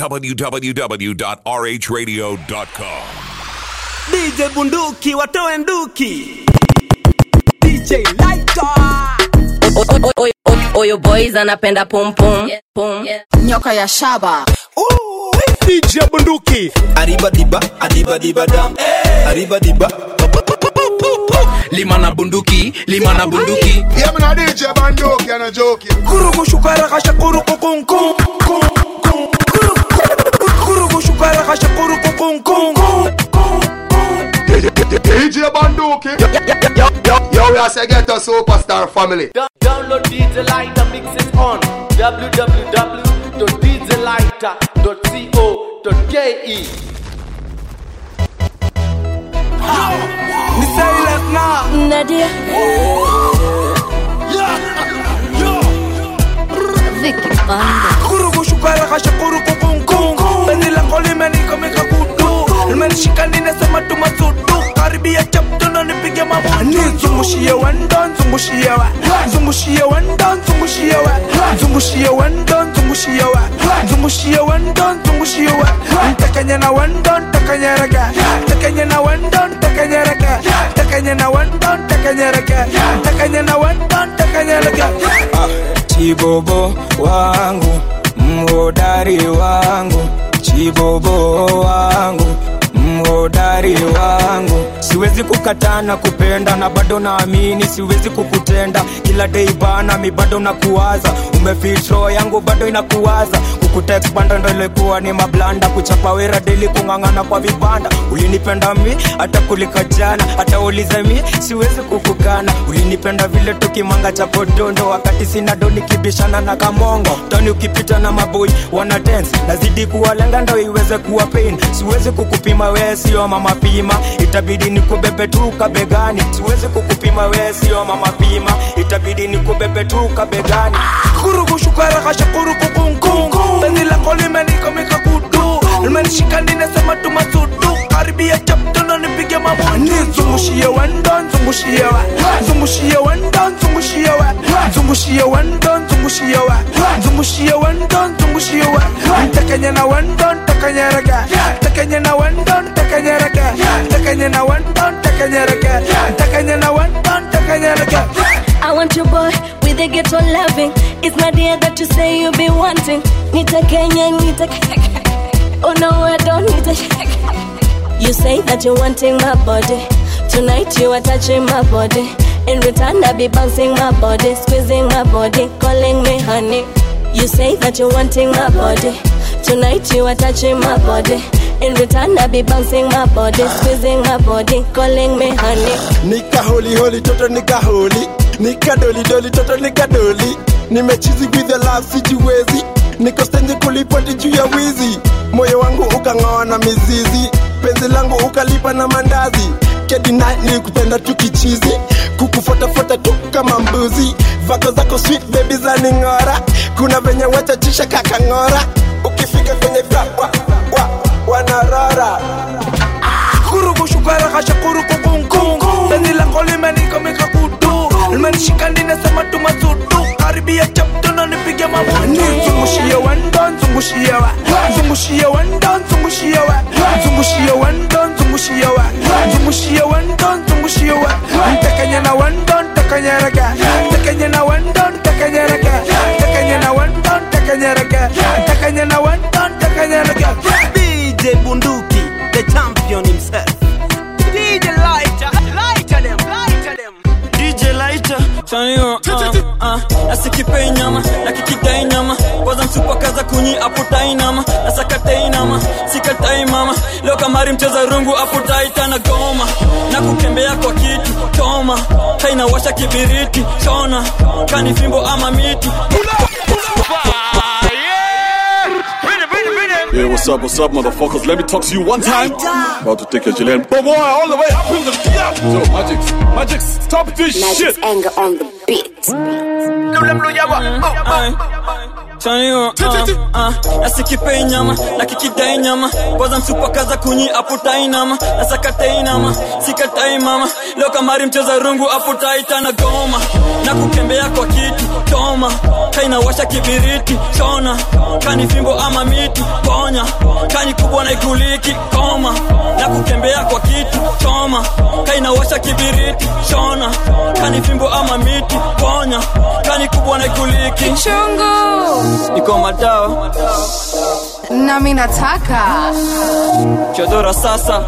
www.rhradio.com. DJ Bunduki watoe nduki DJ Lighter Oyo boys anapenda pum pum pum. nyoka ya shaba DJ Bunduki Arriba diba, adiba diba dam. Arriba diba. Lima na bunduki, lima na bunduki. Yeah, man, I DJ Bandoki and a joke. Kurugu shukara kasha kurugu kung kung kung kung Kurugu shukara kasha kurugu kung kung DJ Bandoki. Yo, yo, yo, we are say get a superstar family. Download DJ Lighter, mix it on www.djlighter.co.ke. Ni silent na Nadia Vicky Banda Kurugu shukara kasha kurugu kung kung Beni lango limenika mika kudu Limenishika ninasema tumasudu Karibia chapto na nipige mabudu Nizungushie wendo, nzungushie wa Nzungushie wendo, nzungushie wa Nzungushie wendo, nzungushie wa Nzungushie wendo, nzungushie wa Ntakanye na wendo, ntakanye rega Ntakanye na wendo, ntakanye rega Ntakanye na wendo, ntakanye rega Ntakanye na wendo, ntakanye rega Chibobo wangu, mhodari wangu. Chibobo wangu, mhodari wangu. Siwezi kukataa na kupenda na bado naamini siwezi kukutenda kila day bana mi bado nakuwaza umefit roho yangu bado inakuwaza kukutext banda ndo ilikuwa ni mablanda kuchapa wera deli kung'ang'ana kwa vibanda ulinipenda mi hata kulika jana hata ulize mi siwezi kukukana ulinipenda vile tukimanga cha podondo wakati sina do nikibishana na kamongo tani ukipita na maboi wana dance nazidi kuwalenga ndo iweze kuwa pain siwezi kukupima wee sio mama pima itabidi nikubebe tu kabegani siwezi kukupima wee sio mama pima itabidi nikubebe tu kabegani kurugu shukara kasha kurugu kung kung Beni lako limenika mika kudu Limenishika ninasema tumasudu Karibia chapto na nipige mabudu Nizungushie wendo, nzungushie wa Nzungushie wendo, nzungushie wa Nzungushie wendo, nzungushie wa Nzungushie wendo, nzungushie wa Ntakanye na wendo, ntakanye rega Ntakanye na wendo, ntakanye rega Ntakanye na wendo, ntakanye rega Ntakanye na wendo, ntakanye rega I want your boy with a ghetto loving. It's not the that you say you be wanting. Nita Kenya, Nita Oh no, I don't need a You say that you're wanting my body. Tonight you are touching my body. In return, I be bouncing my body, squeezing my body, calling me honey. You say that you're wanting my body. Tonight you are touching my body. In return, I be bouncing my body, squeezing my body, calling me honey. nika holi holi toto nika holi nika doli doli toto nika doli nimechizi with the love sijiwezi niko stenje kulipoti juu ya wizi moyo wangu ukang'oa na mizizi penzi langu ukalipa na mandazi kedina ni kupenda tu kichizi kukufuatafuata tu kama mbuzi vako zako sweet baby za ning'ora kuna venye wachachisha kakang'ora ukifika kwenye club, wa, wa, wanarora kurugu shukara kasha kurugu kung kung Beni lako limenika mika kudu Limenishika ninasema tumasudu Karibia chapto na nipige mabudu Nizungushie wendo, nzungushie wa Nzungushie wendo, nzungushie wa Nzungushie wendo, nzungushie wa Nzungushie wendo, nzungushie wa Ntakanye na wendo, ntakanye rega Ntakanye na wendo, ntakanye rega Ntakanye na wendo, ntakanye rega Ntakanye na wendo, ntakanye rega DJ Bunduki, the champion himself DJ Lighter, lighter them, lighter them DJ Lighter chanio uh, uh, nasikipei nyama nakikigai nyama kwanza msupa kaza kunyi aputai nama nasakatai nama sikatai mama leo kamari mcheza rungu aputai tana goma na kukembea kwa kitu choma kainawasha kibiriti chona kani fimbo ama miti Yeah, what's up, what's up, motherfuckers? Let me talk to you one time. About to take your Chilean boy all the way up in the yeah. Yo, Magix, Magix, stop this shit. anger on the beat Aye. chanio uh, uh, nasikipei nyama na kikidai nyama kwanza msupakaza kunyi aputai nama nasakatai nama sikatai mama leo kamari mcheza rungu aputaita na goma na kukembea kwa kiti toma kainawasha kibiriti chona kani fimbo ama miti ponya kani kubwa na ikuliki koma na kukembea kwa kiti choma kainawasha kibiriti chona kani fimbo ama miti ponya kani kubwa na ikuliki Chungu. iko madao nami nataka chodora sasa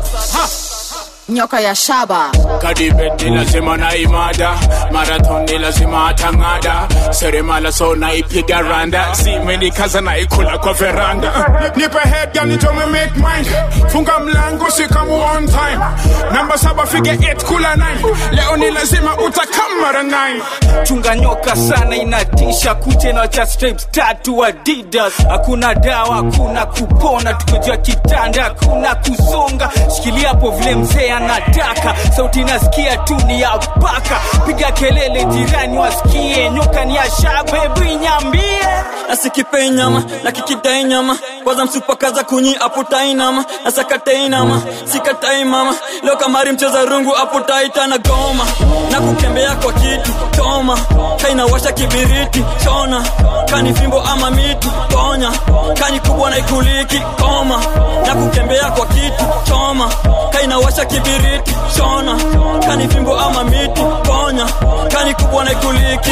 nyoka ya shaba kadibet ni lazima na imada marathon ni lazima atang'ada seremala so naipiga randa zimenikaza naikula kwa veranda nipe head gani tome make mine funga mlango sikamu on time namba saba fige 8 kula 9 leo ni lazima utakamara 9 chunga nyoka sana inatisha kute na cha stripes tatu adidas hakuna dawa hakuna kupona tukojua kitanda hakuna kusonga shikilia hapo vile mzee anataka sauti nasikia tu ni ya paka piga kelele jirani wasikie nyoka ni ya shabebu inyambie nasikipei nyama na kikidai nyama kwanza msupakaza kunyi aputai nama nasakatai nama sikatai mama leo kamari mcheza rungu aputaita na goma na kukembea kwa kiti toma kainawasha kibiriti chona kani fimbo ama miti ponya kani kubwa na ikuliki koma na kukembea kwa kiti choma kainawasha kibiriti chona kani fimbo ama miti ponya kani kubwa na ikuliki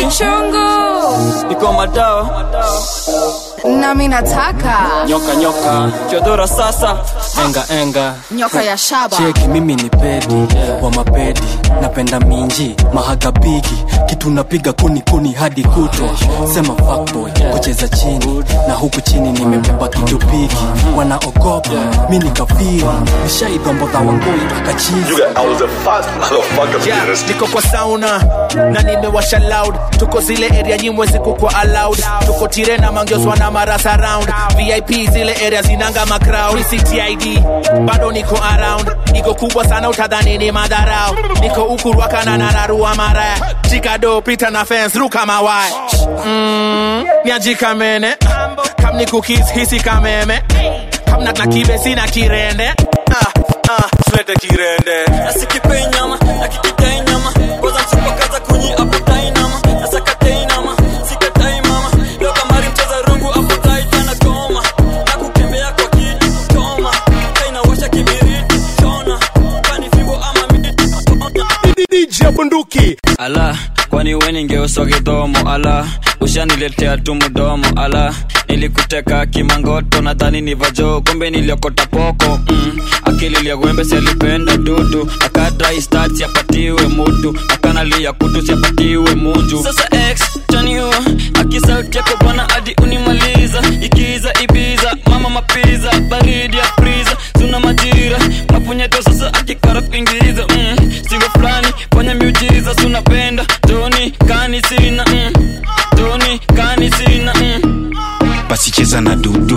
Chungu. iko madawa nami nataka nyoka nyoka chodora sasa enga enga nyoka ya shaba cheki mimi ni pedi wa mapedi napenda minji mahagabigi kitu napiga kuni kuni hadi kutwa sema fuckboy kucheza chini na huku chini nimebeba kitu pigi wanaogopa mi nikafiri nishaidombodha wangoi akachizi Yeah, niko kwa sauna na nimewasha loud tuko zile area nyimwezi kukwa allowed tuko tire na mangioswa na maras around vip zile area zinanga macrowd ctid bado niko around iko kubwa sana utadhani ni madharau niko ukurwakana na nararua maraya chikado pita na fence ruka mawaya mm, niajikamene kam ni kukis hisi kameme kamna na kibe sina kirende ah, ah, tulete kirende nasikipei nyama na kikidai nyama kwanza msupakaza kunyi aputai nama nasakatai nama sikatai mama leo kamari mcheza rungu aputai tena goma na kukembea kwa kiti choma kainawasha kibiriti chona kani fimbo ama miti DJ bunduki ala kwani we ningeuswa kidhomo ala ushaniletea tu mdomo ala nilikuteka kimangoto nadhani ni vajo kumbe niliokota poko mm. akili liagwembe sialipenda dudu akadrai siapatiwe mutu akanalia kutu siapatiwe munju sasa x taniu akisauti yako bwana hadi unimaliza ikiza ibiza mama mapiza baridi ya priza suna majira mapunyeto sasa akikara kuingiza mm. singo fulani fanya miujiza sunapenda toni kani sina mm. toni kani sina mm. basi cheza na dudu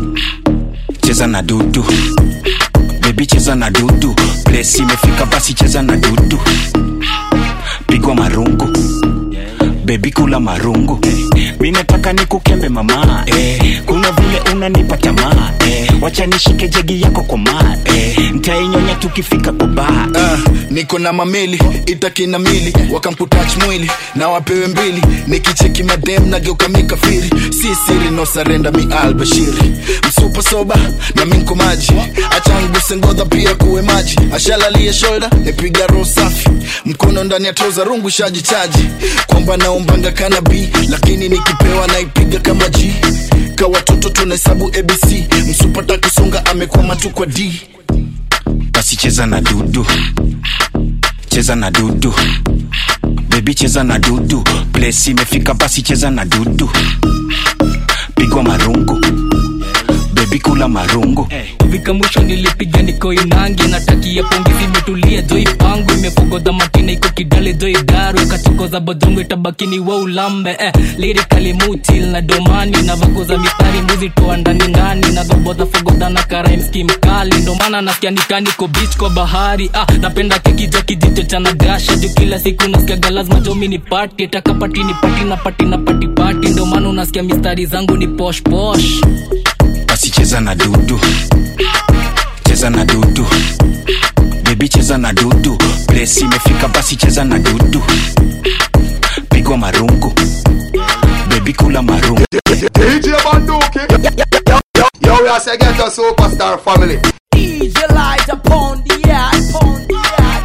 cheza na dudu bebi cheza na dudu plesi imefika basi cheza na dudu pigwa marungu bebi kula marungu mi nataka nikukembe mama eh, kuna vile unanipa tamaa eh, wacha nishike jegi yako kwa maa eh, ntainyonya tukifika kwa baa uh, niko na mamili itakina mili wakamputach mwili na wapewe mbili nikicheki madem nageuka mikafiri si siri no sarenda mi albashiri msupa soba na minko maji achanguse ngodha pia kuwe maji ashalalie shoulder nipiga roho safi mkono ndani ya troza rungu shaji chaji kwamba naombanga kanabi lakini nikipewa naipiga kama g ka watoto tunahesabu abc msupata kusonga amekwama tu kwa d basi cheza na dudu cheza na dudu bebi cheza na dudu plesi imefika basi cheza na dudu pigwa marungu bebi kula marungu kufika mwisho nilipiga niko inangi natakia pongezi imetulia joi pangu imefogodha matina iko kidale joi daru kachokoza bodongo itabakini wa ulambe eh, lirikali mutil na domani na vagoza mistari mbuzi toa ndani ndani na dhobodha fogodha na karaimski mkali ndomana nasikia nikaniko bich kwa bahari ah, napenda keki ja kijicho cha nagasha juu kila siku nasikiaga lazima jomi ni pati takapati ni pati na pati na pati pati ndomana unasikia mistari zangu ni posh posh basi cheza na dudu cheza na dudu bebi cheza na dudu plesi imefika basi cheza na dudu pigwa marungu bebi kula marungu DJ Banduki. Yo, yo, yo, we are say get a superstar family. DJ light upon the air, upon the air,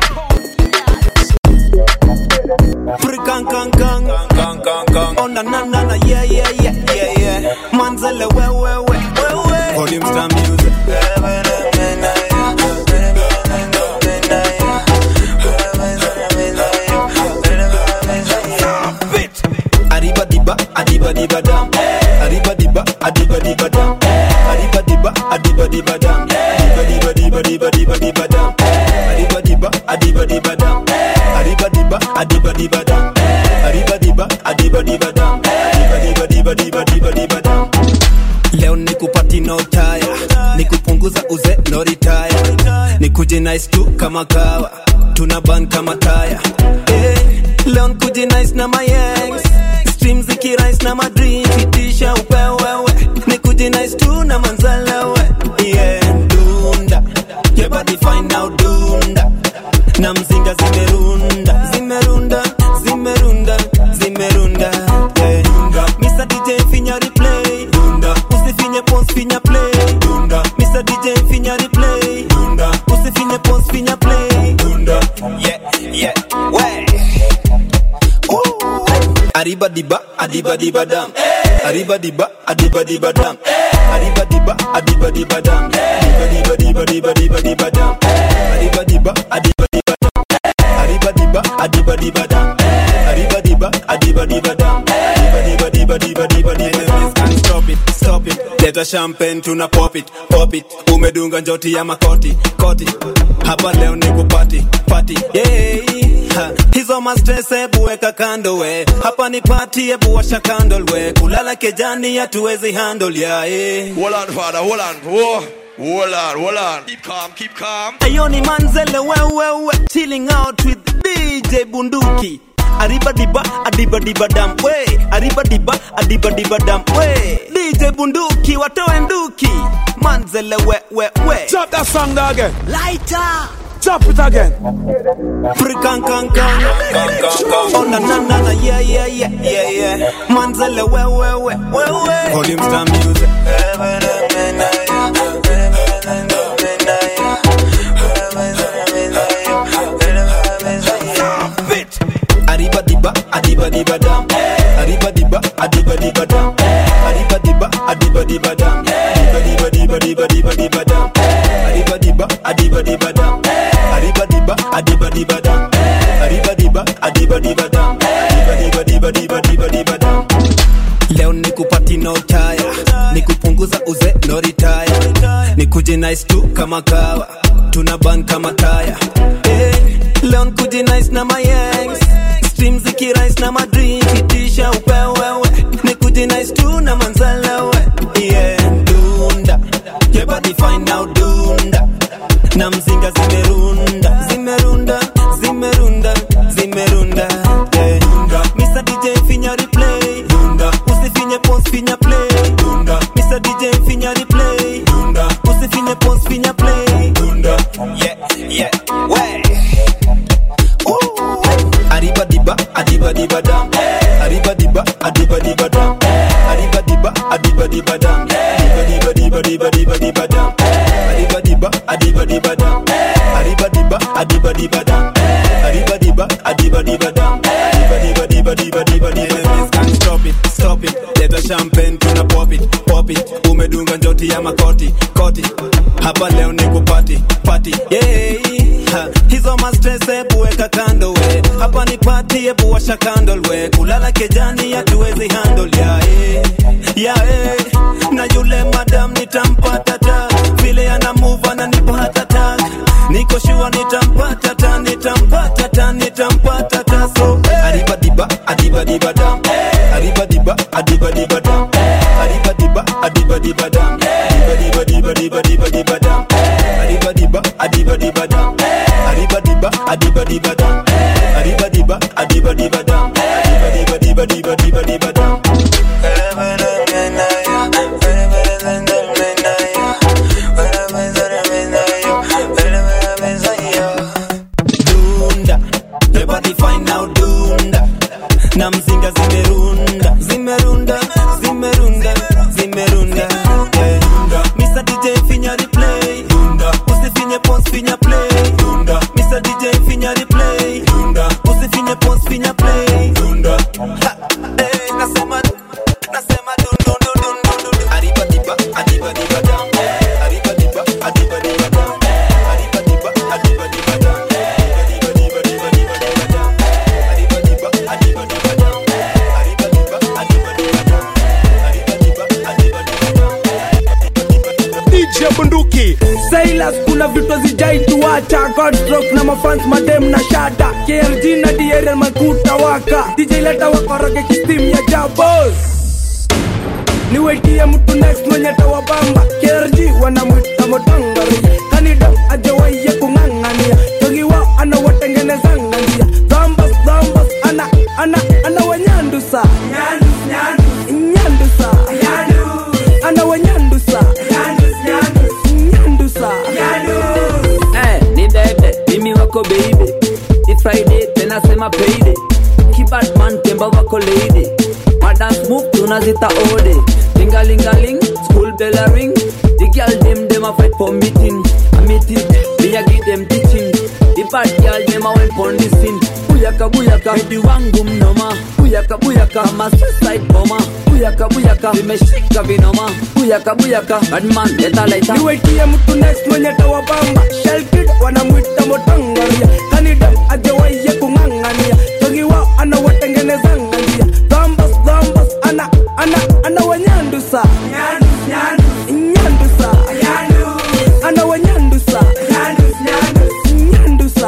Freaking kang kang kang kang kang. Oh na na na na yeah yeah yeah yeah yeah. Manzele we we we we we. Volume star music. Arriba diba, adiba diba dam. Arriba diba, adiba diba dam. Arriba diba, adiba diba dam. Diba diba diba diba diba diba dam. Arriba diba, adiba diba dam. Arriba diba, adiba diba dam. Arriba diba, adiba diba dam. Diba diba diba diba diba diba dam. Leo nikupati no tire, nikupunguza uze no retire, nikuje nice tu kama kawa, tuna ban kama taya. Hey, leo nikuje nice na my ex, stream zikirise na madream, itisha upewewe, nikuje nice tu na manzalewe. Yeah, dunda, your body fine now dunda, na mzinga zimerunda, zimerunda, zimerunda, zimerunda. Yeah. Mr. DJ finya replay, dunda, usifinye pons finya play, dunda. Mr. DJ finya replay, dunda, usifinye pons finya play, dunda. Yeah, yeah, way. Arriba diba, adiba diba dam. Arriba diba, adiba diba dam. Arriba diba, adiba diba dam. Diba diba diba diba diba diba dam. Arriba diba, adiba diba dam. Arriba diba, adiba diba dam. Arriba diba, adiba diba dam. Diba diba diba diba diba diba Enemies can't stop it, stop it. Leta champagne tuna pop it, pop it. Umedunga njoti ya makoti, koti. Hapa leo ni kupati, pati. Yeah. Ha, hizo mastress hebu weka kando we hapa ni pati hebu washa candle we kulala kejani hatuwezi handle ya eh. Hold on, father, hold on. Whoa. Hold on, hold on. Keep calm, keep calm. Ayo ni manzele wewewe chilling out with DJ Bunduki Arriba diba, adiba diba dam we Arriba diba, adiba diba dam we DJ Bunduki watoe nduki Manzele we we we Drop that song there again. Lighter Drop it again. Freaking kang kang Oh na na na na yeah yeah yeah yeah yeah Manzele we we we we we Volume star music Arriba diba, adiba diba dam. Arriba diba, adiba diba dam. Arriba diba, adiba diba dam. Diba diba diba diba diba diba dam. Arriba diba, adiba diba dam. Arriba diba, adiba diba dam. Arriba diba, adiba diba dam. Diba diba diba diba diba diba dam. Leo nikupati no tire, nikupunguza uze no retire, nikuje nice tu kama kawa, tuna ban kama taya. Hey, leo nikuje nice na my ex, stream zikirise na madream, itisha upewewe, nikuje nice tu na manzalewe. Yeah, dunda, your body fine now dunda, na mzinga zimerunda, zimerunda, zimerunda, zimerunda. Yeah. Mr. DJ finya replay, dunda, usifinye pons finya play, dunda. Mr. DJ finya replay, dunda, usifinye pons finya play, dunda. Yeah, yeah, way. Arriba diba, adiba diba dam. Arriba diba, adiba diba dam. Arriba diba, adiba diba dam. Diba diba diba diba diba diba dam. Arriba diba, adiba diba dam. Arriba diba, adiba diba dam. Arriba diba, adiba diba dam. Diba diba diba diba diba diba dam. Can't stop it, stop it. Leta champagne tuna pop it, pop it. Umedunga njoti ya makoti, koti. Hapa leo ni kupati, pati. Yeah. Ha, hizo mastress hebu weka kando we hapa ni pati hebu washa candle we kulala kejani hatuwezi handle ya eh, ya eh. na yule madam nitampata ta vile ana shua nitampata ta nitampata ta nitampata ta so adiba diba adiba diba dam adiba diba adiba diba dam adiba diba adiba diba dam adiba diba diba diba diba dam adiba diba adiba diba dam adiba diba adiba diba dam adiba diba adiba diba dam adiba diba diba diba diba diba dam dunda everybody fine now dunda na mzinga zimerunda zimerunda zimerunda zimerunda Eh. Mr. DJ finya replay dunda usifinye pause finya play dunda Mr. DJ finya replay dunda usifinye pause finya play dunda Ha, eh, nasema nasema dun dun dun dun dun dun dun. Adiba diba adiba diba dam adiba diba adiba diba dam adiba diba adiba diba dam adiba diba diba diba diba dam adiba diba adiba diba dam adiba diba adiba diba dam adiba diba adiba diba dam DJ bunduki Silas kuna vitu zijaituacha Godrock na mafans madem na shada KRG na DRL makuta waka DJ leta wakoroge kistim ya jabos niwetie mtu next mwenye tawabamba KRG wanamwita motangari kanidam ajawaiye kung'ang'ania jogi wao anawatengenezanga njia dhambas dhambas ana ana ana wanyandusa nyandusa ana wanyandusa nyandusa Eh, ni bebe mimi wako baby ni friday tena sema payday kibadman temba wako lady madance move tunazita ode lingalingaling school bell a ring the girl dem dem a fight for meeting a meeting me a give them teaching the bad girl dem a went pon the scene buyaka buyaka hedi wangu mnoma buyaka buyaka ma suicide bomber buyaka buyaka vimeshika vinoma buyaka buyaka badman leta laita niwetie mtu next mwenye tawabamba shelkid wanamwita motangaria kanidam ajawaiye kung'ang'ania jogi wao anawatengenezanga njia dhambas dhambas ana ana ana wanyandusa nyandusa ana wanyandusa nyandusa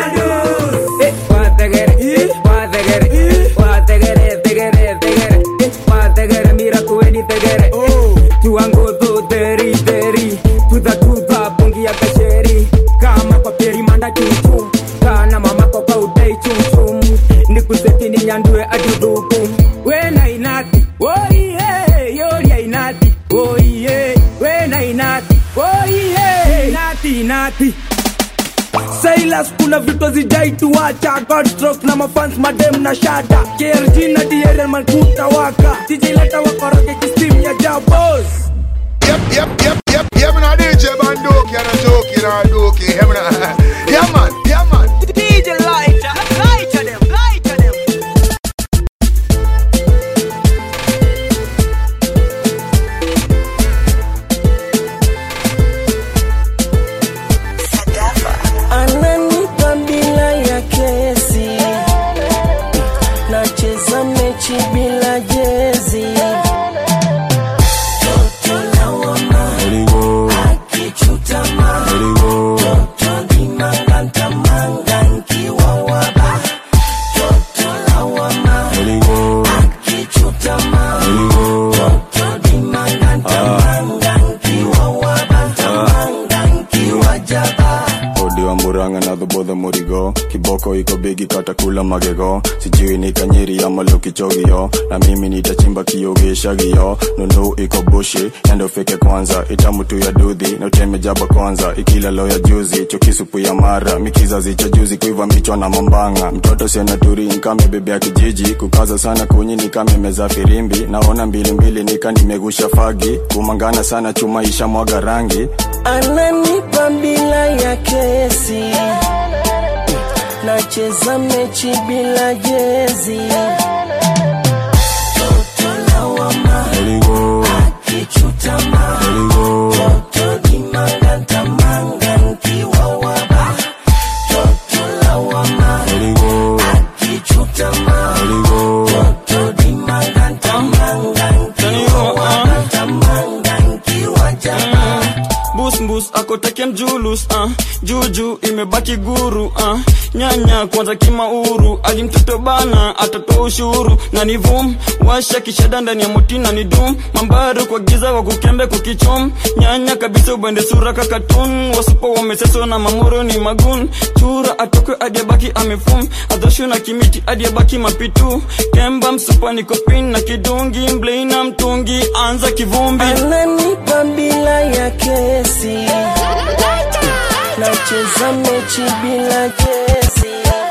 Eh, wategere, wategere, wategere, tegere, tegere, eh, wategere, mira kuweni tegere, tuangozo teri teri, tuza tuza pungi ya kasheri, kama kwa peri manda chuchu, kana mama kwa kwa udai chumchum, nikuseti ni nyandue aduduku, wena inati, oiye, yoria inati, oiye, wena inati, oiye, inati, inati. Silas kuna vitu zijaituacha Godstrok na mafans madem na shada KRG na DRL makuta waka DJ leta wakoroge kistim ya jabos Yep, yep, yep, yep, yep, man, DJ Bandoki, and a joke, and a doki, yeah, man. Yeah, man, yeah, man. DJ Lighter, lighter them, lighter them. ananipa bila ya kesi, nacheza mechi bila jezi. Toto lawama, akichutama, toto limanganta manga nkiwa waba. Toto lawama, akichutama, toto limanganta manga nkiwa waba. Manga nkiwa jaba. odi wa muranga na dhobodho murigo kiboko iko bigi katakula magego sijui ni kanyiri ama lukichogio na mimi nitachimba kiogeshagio nunu iko bushi endo fike kwanza itamutu ya dudhi na uteme jaba kwanza ikila lo ya juzi chokisupu ya mara mikizazi cha juzi kuiva michwa na mambanga mtoto senaturi nkame bebe ya kijiji kukaza sana kunyi nikame meza firimbi naona mbilimbili nika nimegusha fagi kumangana sana chuma isha mwaga rangi ananipa bila ya kesi, nacheza mechi bila jezi. Toto lawama, akichutama, toto limanganta manga nkiwa waba. Toto lawama, akichutama, toto limanganta manga nkiwa waba. Manga nkiwa jaba. bus mbusmbus akoteke mjulus uh, juju imebaki guru uh, nyanya kwanza kimauru ali mtoto bana atatoa ushuru na ni vum washa kishada ndani ya moti na ni dum mambaru kwa giza wa kukembe kukichum nyanya kabisa ubende sura kakatun wasupo wameseso na mamoro ni magun chura atokwe adiabaki amefum adhoshu na kimiti adiabaki mapitu kemba msupa ni kopin na kidungi mblei na mtungi anza kivumbi ananipa bila ya kesi nacheza mechi bila kesi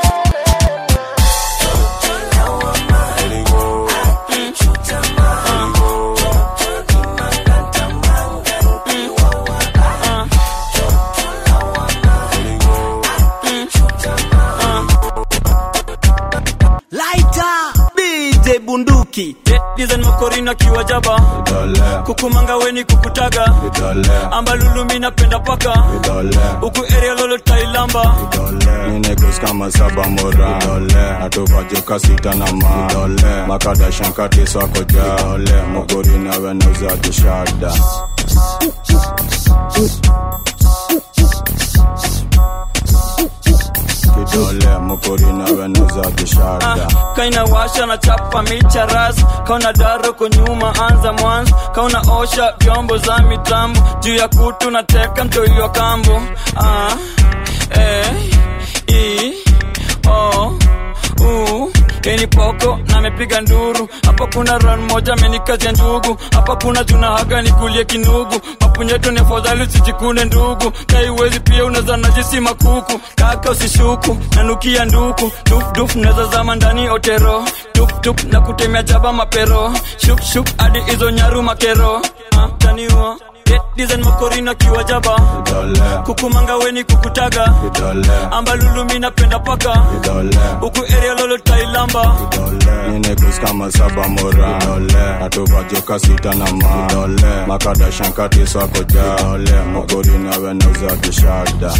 Lighter DJ bunduki Dizen makorina kiwa jaba Kukumanga weni kukutaga Ambalulumi napenda paka Uku area lolo tailamba Ninegos kama saba mora Atuvajuka sita na ma Makada shankati swako ja Mogori na wenauza kishada Kidole mokori na wenauza kishada kaina washa na chapa micha ras kauna daro ko nyuma anza mwanzo kauna osha vyombo za mitambo juu ya kutu na teka mtoiwa kambo ah, eh, i, o, u Eni poko na mepiga nduru hapa kuna ran moja amenikazia ndugu hapa kuna juna haga nikulie kinugu mapunyeto ni afadhali usijikune ndugu kaiwezi pia unaweza najisi makuku kaka usishuku nanukia nduku dufduf naweza zama ndani otero tuptup na kutemea jaba mapero shukshuk hadi hizo nyaru makero ah, taniwa dizen makorina kiwa jaba kukumanga weni kukutaga ambalulumi napenda paka huku area lolo tailamba Ninegos kama saba mora Atuvajuka sita na ma Makada shankati swako ja Mogori na wenauza kishada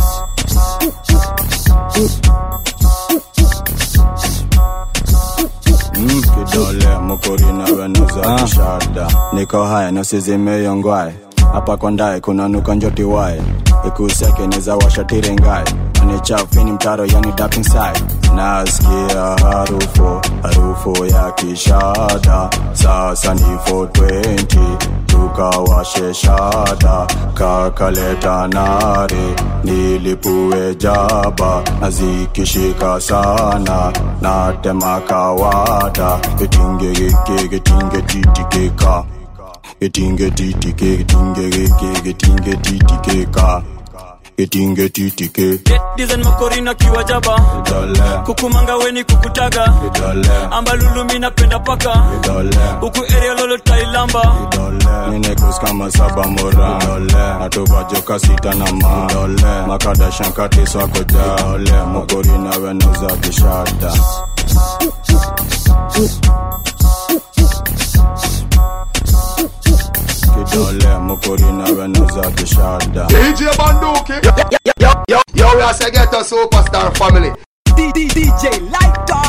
Mm, kidole mokori na wenauza kishada niko haya nasizimeyongwae hapa kondae kuna nuka njoti wae ikuseke neza washatirengae anichafini mtaro yani dark inside nasikia harufu harufu ya kishada sasa ni 420 tukawashe shada kakaleta nare nilipue jaba nazikishika sana natema kawada itingegeke getinge titikeka getinge titike getinge geke getinge titikeka getinge titike dizen makorina kiwa jaba kukumanga weni kukutaga ambalulumi napenda paka huku area lolo tailamba Ninegos kama saba mora Atuvajuka sita na ma Makada shankati swako ja Mogori na wenauza kishada Kidole mokori na wenauza kishada DJ Banduki. Yo, yo, yo, yo, yo, we are say get a superstar family. DJ Lighter.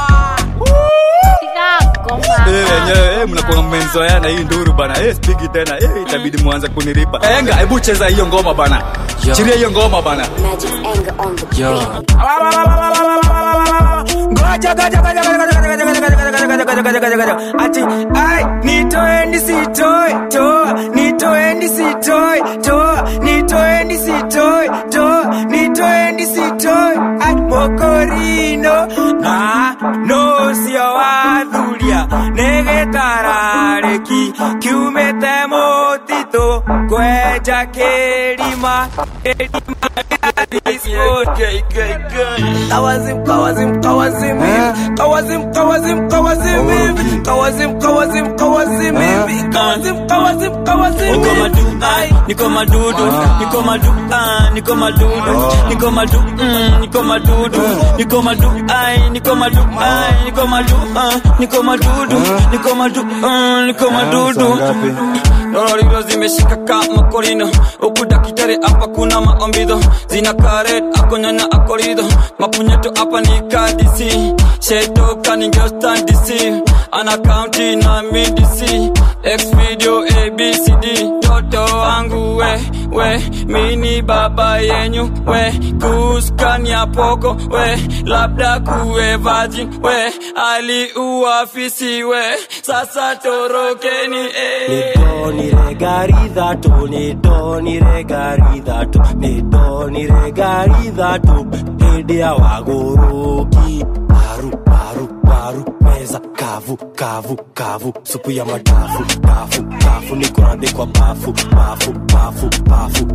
Eh, wenyewe eh, mnakuwa mmenzoeana hii nduru bana eh, spigi tena eh, itabidi mwanze kunilipa enga hebu cheza hiyo ngoma bana chiria hiyo ngoma bana Yo. Goja, goja, goja, goja, goja, goja, goja, goja, goja, goja, goja, goja, goja, goja. Ati, ai, nitoeni sitoi, toa, nitoeni sitoi, toa, nitoeni sitoi, toa, nitoeni sitoi, ai, mokorino, na, no, sio wathuria, negetarareki, kiumete motito, kwenja kĩrima, kĩrima, Kawazim, kawazim, kawazim hivi Kawazim, kawazim, kawazim hivi Kawazim, kawazim, kawazim hivi Kawazim, kawazim, kawazim Niko madu, ai, niko madudu, niko madu, ah, niko madudu, niko madu, mm, niko madudu, niko madu, ai, niko madu, ai, niko madu, ah, niko madudu, niko madu, ah, niko madudu. Lorilo zimeshika kama korino huku dakitari hapa kuna maombido zina karet akonyanya akorido mapunyeto hapa ni kadisi sheto kaningeostan dc ana kaunti na midc x video abcd toto wangu we we mini baba yenyu we kuskania poko we labda kuwe virgin we aliuafisi we sasa torokeni eh. nidoniregaridhatu nidoniregaridhatu nidoniregaridhatu hĩndĩ ya wagũrũki paru paru paru meza kavu kavu kavu supu ya madafu dafu dafu nikorandĩkwa bafu bafu bafu bafu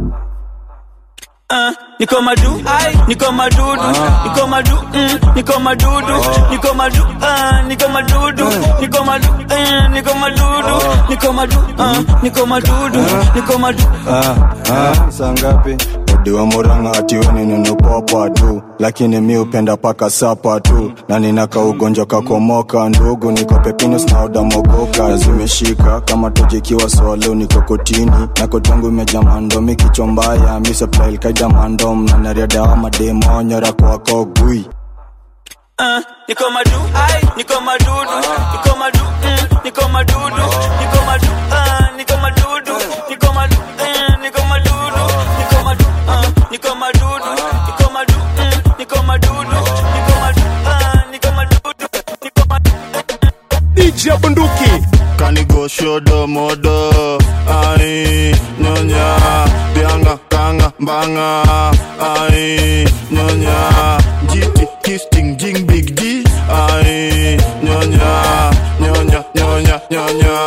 Ah, niko madu niko madudu niko madu mm, niko madudu niko madu ah, niko madudu niko madu eh, niko madudu niko madu ah, niko madudu niko madu Ah, ah, saa ngapi udiwa muranga atiweni ninopopa tu lakini mi upenda paka sapa tu na ninaka ugonjwa kakomoka ndugu niko pepinus na udamogoka zimeshika kama tojikiwa swalo niko kotini na kotangu imeja mandomi kichwa mbaya miseplailkaida mandom na nariadawa mademonyora kwako gui ah, niko madu niko madudu niko madu mm, niko madudu niko madu ah, niko madudu niko madu eh, niko madudu niko madu ah, niko madudu niko madu mm, niko madudu niko madu ah, niko madudu niko madu DJ Bunduki. kanigoshodo modo ai nyonya bianga kanga mbanga ai nyonya jiti kisting jing big d ai nyonya nyonya nyonya nyonya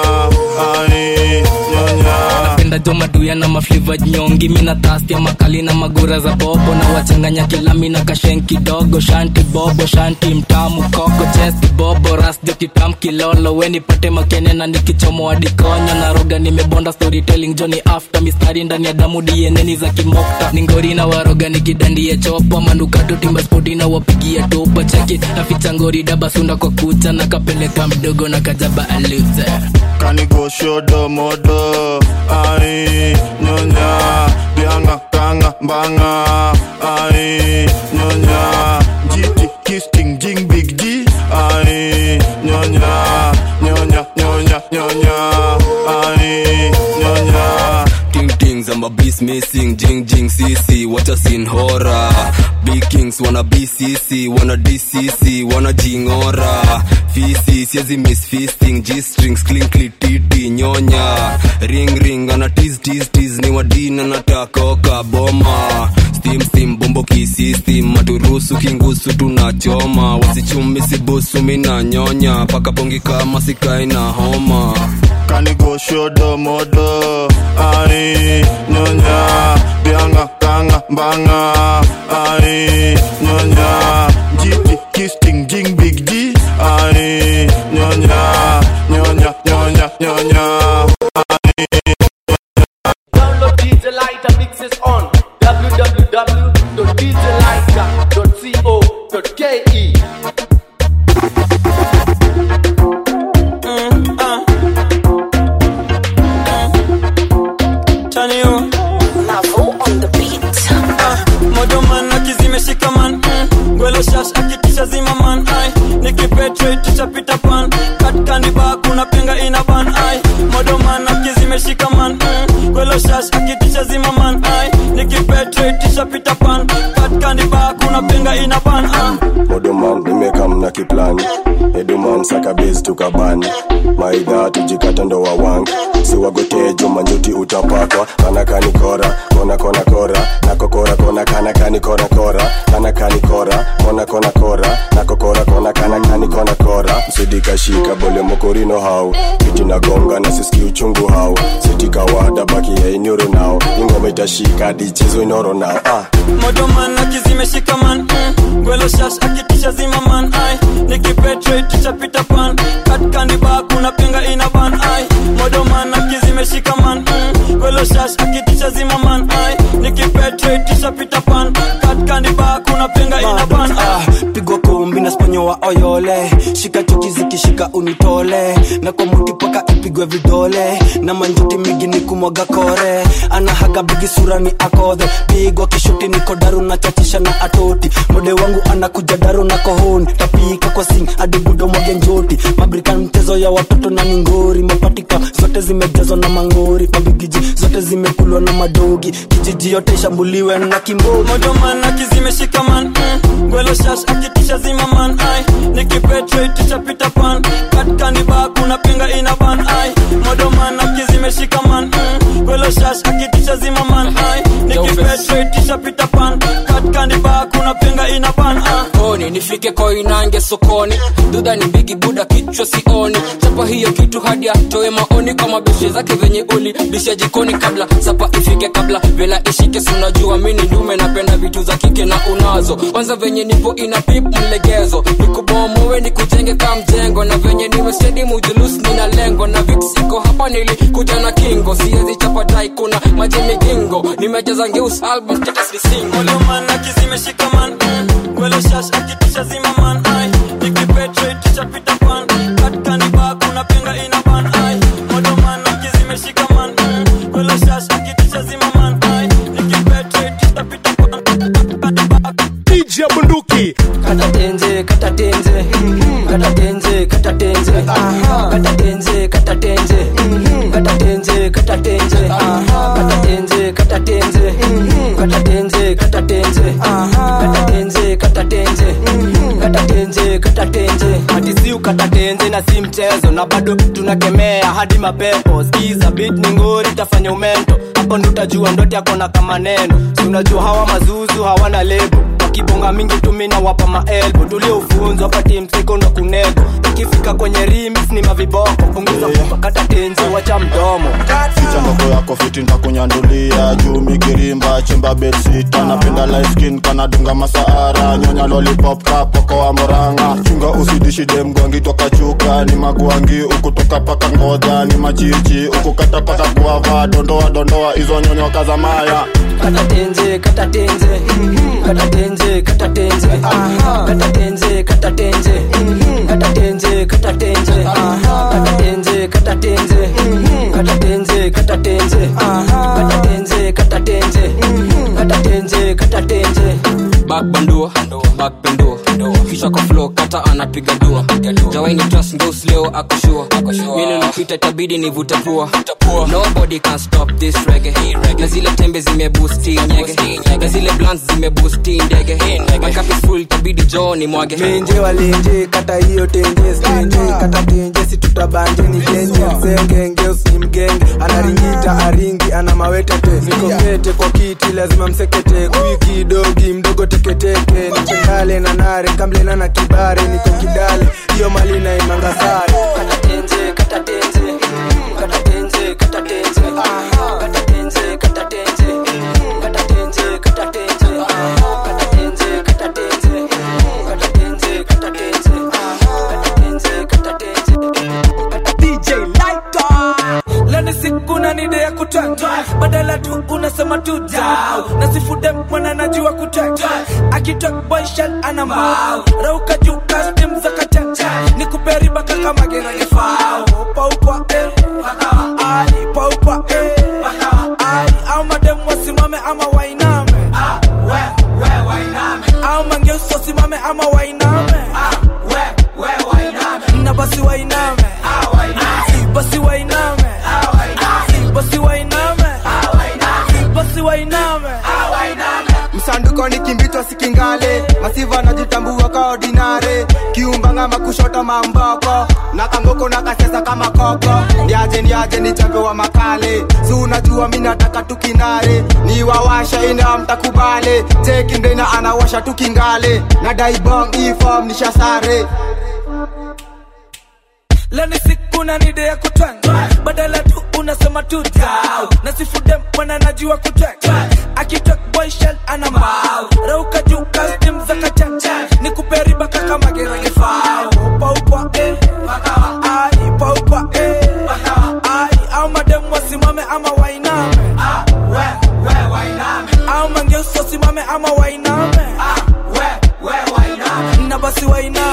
ai nyonya napenda jo maduya na mafliva nyongi mina tasti ya makali na magura za bobo na wachanganya kilami na kashen kidogo shanti bobo shanti mtamu koko chesti bobo rasjo kitam kilolo we nipate makene na nikichomo adikonyo na roga nimebonda storytelling joni after mistari ndani ya damu dieneni za kimokta ningori na waroga nikidandie chopa manukato timba spoti na wapigia topa cheki naficha ngori dabasunda kwa kucha na kapeleka mdogo na kajaba aluze kanigoshodo modo ai nyonya bianga kanga mbanga ai nyonya jiti kisting jing big d ai nyonya nyonya nyonya nyonya ai nyonya Ting tings, I'm a beast missing. Jing jing CC, what a scene horror. Big kings wanna BCC, wanna DCC, wanna jingora. Fisi, siezi miss feasting. G strings, clinkly titi, nyonya. Ring ring, ana tease tease tease. Ni wadina natakoka boma. Steam steam, bombo kisistem. Maturusu kingusu tunachoma. Wasichumi sibusu mina nyonya. Paka pongi kama sikai na homa. kanigoshodo modo ai nyonya bianga kanga mbanga ai nyonya jiti kisting jing big d ai nyonya nyonya nyonya nyonya Download DJ Lighter mixes on www.djlighter.co.ke. modoman akizimeshika man mm. gwelo shash akitisha zima man ai nikipetreticha pita pan katkandiba kuna penga ina ban ai modoman akizimeshika man mm. gwelo shash akitisha zima man ai nikipetreticha pita pan katkandiba kuna penga ina ban ah. odoman nimekam na kiplani eduman sakabezi tukabani maidha tujikata ndo wawangi siwagotejo manjuti utapakwa kanakani kora kona kona kora nakokora kona kanakani kora kora kanakani kora kona kona kora nakokora kona kanakani kona kora msidikashika bole mokorino hau kiti nagonga na siski uchungu hau sitikawada baki ya inyoro nao ingoma itashika dichezo inoro nao ah. modoman akizimeshika man mm. gwelo shash akitisha zima man ai nikipetreticha pita pan katkandiba kuna penga ina ban ai modoman akizimeshika man mm. gwelo shash akitisha zima man ai nikipetreticha pita pan katkandiba kuna penga ina ban ai pigwa kumbi na sponyowa oyole shika chuki zikishika unitole na kwa muti paka ipigwe vidole na manjuti migi ni kumwaga kore anahaga bigi sura ni akodhe pigwa kishuti niko daru na chachisha na atoti mode wangu anakuja daru na kohoni tapika kwa sing hadi budo mwage njoti mabrikan mchezo ya watoto na mingori mapatika zote zimejazwa na mangori mabigiji zote zimekulwa na madogi kijiji yote ishambuliwe na kimboi modoman akizimeshikaman mm. gwelo shash akitisha zimaman ai nikipetreticha pita pan katkaniba kuna pinga ina ban ai modoman akizimeshikaman mm. gwelo shash akitisha zimaman ai nikipetreticha pita pan katkaniba kuna pinga ina ban ai koni nifike koinange sokoni dudha ni bigi buda kichwa sioni chapa hiyo kitu hadi atoe maoni kwa mabishe zake venye uli bisha jikoni kabla sapa ifike kabla vela ishike sunajua mini ndume napenda vitu za kike na unazo kwanza venye nipo ina pip mlegezo nikubomowe nikujenge ka mjengo na venye niwe stedi mujulus nina lengo na vix iko hapa nilikuja na kingo siezi chapa dai kuna maji migingo nimejaza ngeus album status ni single modoman akizimeshikaman mm. gwelo shash akitisha zimaman ai nikipetreticha pita pan katkaniba kuna pinga ina ban ai modoman akizimeshikaman mm. gwelo shash akitisha zimaman ai nikipetreticha pita DJ Bunduki kata tenze kata tenze kata tenze kata tenze kata tenze kata tenze kata tenze kata tenze kata tenze kata tenze kata tenze kata tenze kata tenze kata tenze kata tenze kata tenze hadi si ukata tenze na si mchezo na bado tunakemea hadi mapepo skiza beat ni ngori tafanya umento hapo ndo utajua ndote yako na kama neno si unajua hawa mazuzu hawana lebo wakibonga mingi tumina wapa maelbo tuliofunzwa pati msiko na kunego ikifika kwenye rims ni maviboko punguza yeah. kata tenzi wacha mdomo ficha ndoko yako fiti ntakunyandulia juu migirimba chimba betsita napenda light skin kanadunga masaara nyonya lollipop kapoko wa moranga chunga usidishi demgwangi toka chuka ni magwangi ukutoka paka ngoja ni machichi ukukata paka guava dondoa dondoa hizo nyonyo kazamaya kata tenze kata tenze kata tenze kata tenze kata tenze kata tenze kata tenze kata tenze kata tenze kata tenze kata tenze kata tenze kata tenze kata tenze kata tenze kata tenze back bandua back pendua kisha kwa flow kata anapiga dua jawaini trust ngeus leo akoshua mili napita itabidi nivute pua nobody can stop this reggae na zile tembe zimebusti nyege na zile blans zimebusti ndege makapi full itabidi joo ni mwage menje walenje kata hiyo tenje stenje kata tenje si tutabanje ni genje msenge ngeus ni mgenge anaringita aringi ana mawetete nikokete kwa kiti lazima msekete kwiki dogi mdogo teketeke nipendale na nare kamlena na kibare niko kidale hiyo mali na imanga sare kata tenze kata tenze kata tenze kata tenze kata tenze kata tenze kata tenze kata tenze kata tenze kata tenze kata tenze kata tenze kata tenze kata tenze DJ Lighter lani siku na nide ya kutata badala tu unasema tu dau na sifude mwana najua kutata akitok boyshan ana mau rauka juu kastim za kachacha ni kuperiba kaka magerage fao paupa eh pakawa ali paupa eh pakawa ali au madem wasimame ama wainame ah we we wainame au mangeuso simame ama wainame ah we we wainame na basi wainame ah wainame basi wainame basi wainame basi wainame msanduko ni kimbitwa sikingale masiva najitambua ka ordinare kiumbanga makushota mamboko na kangoko na kasesa kama koko ndiaje ndiaje ni chambe wa makale si unajua mi nataka tukinare ni wawasha ina mtakubale tekindena anawasha tukingale na daibong ifom nishasare leni siku na nide ya kutwanga badala tu unasema tu dau na sifude mwana najua kutwanga akitok boyshel ana mbao rauka juu kastim za kachacha ni kuperiba kaka magerage fao paupa eh pakawa ai paupa eh pakawa ai au madem wasimame ama wainame ah we we wainame au mangeuso simame ama wainame ah we we wainame na basi wainame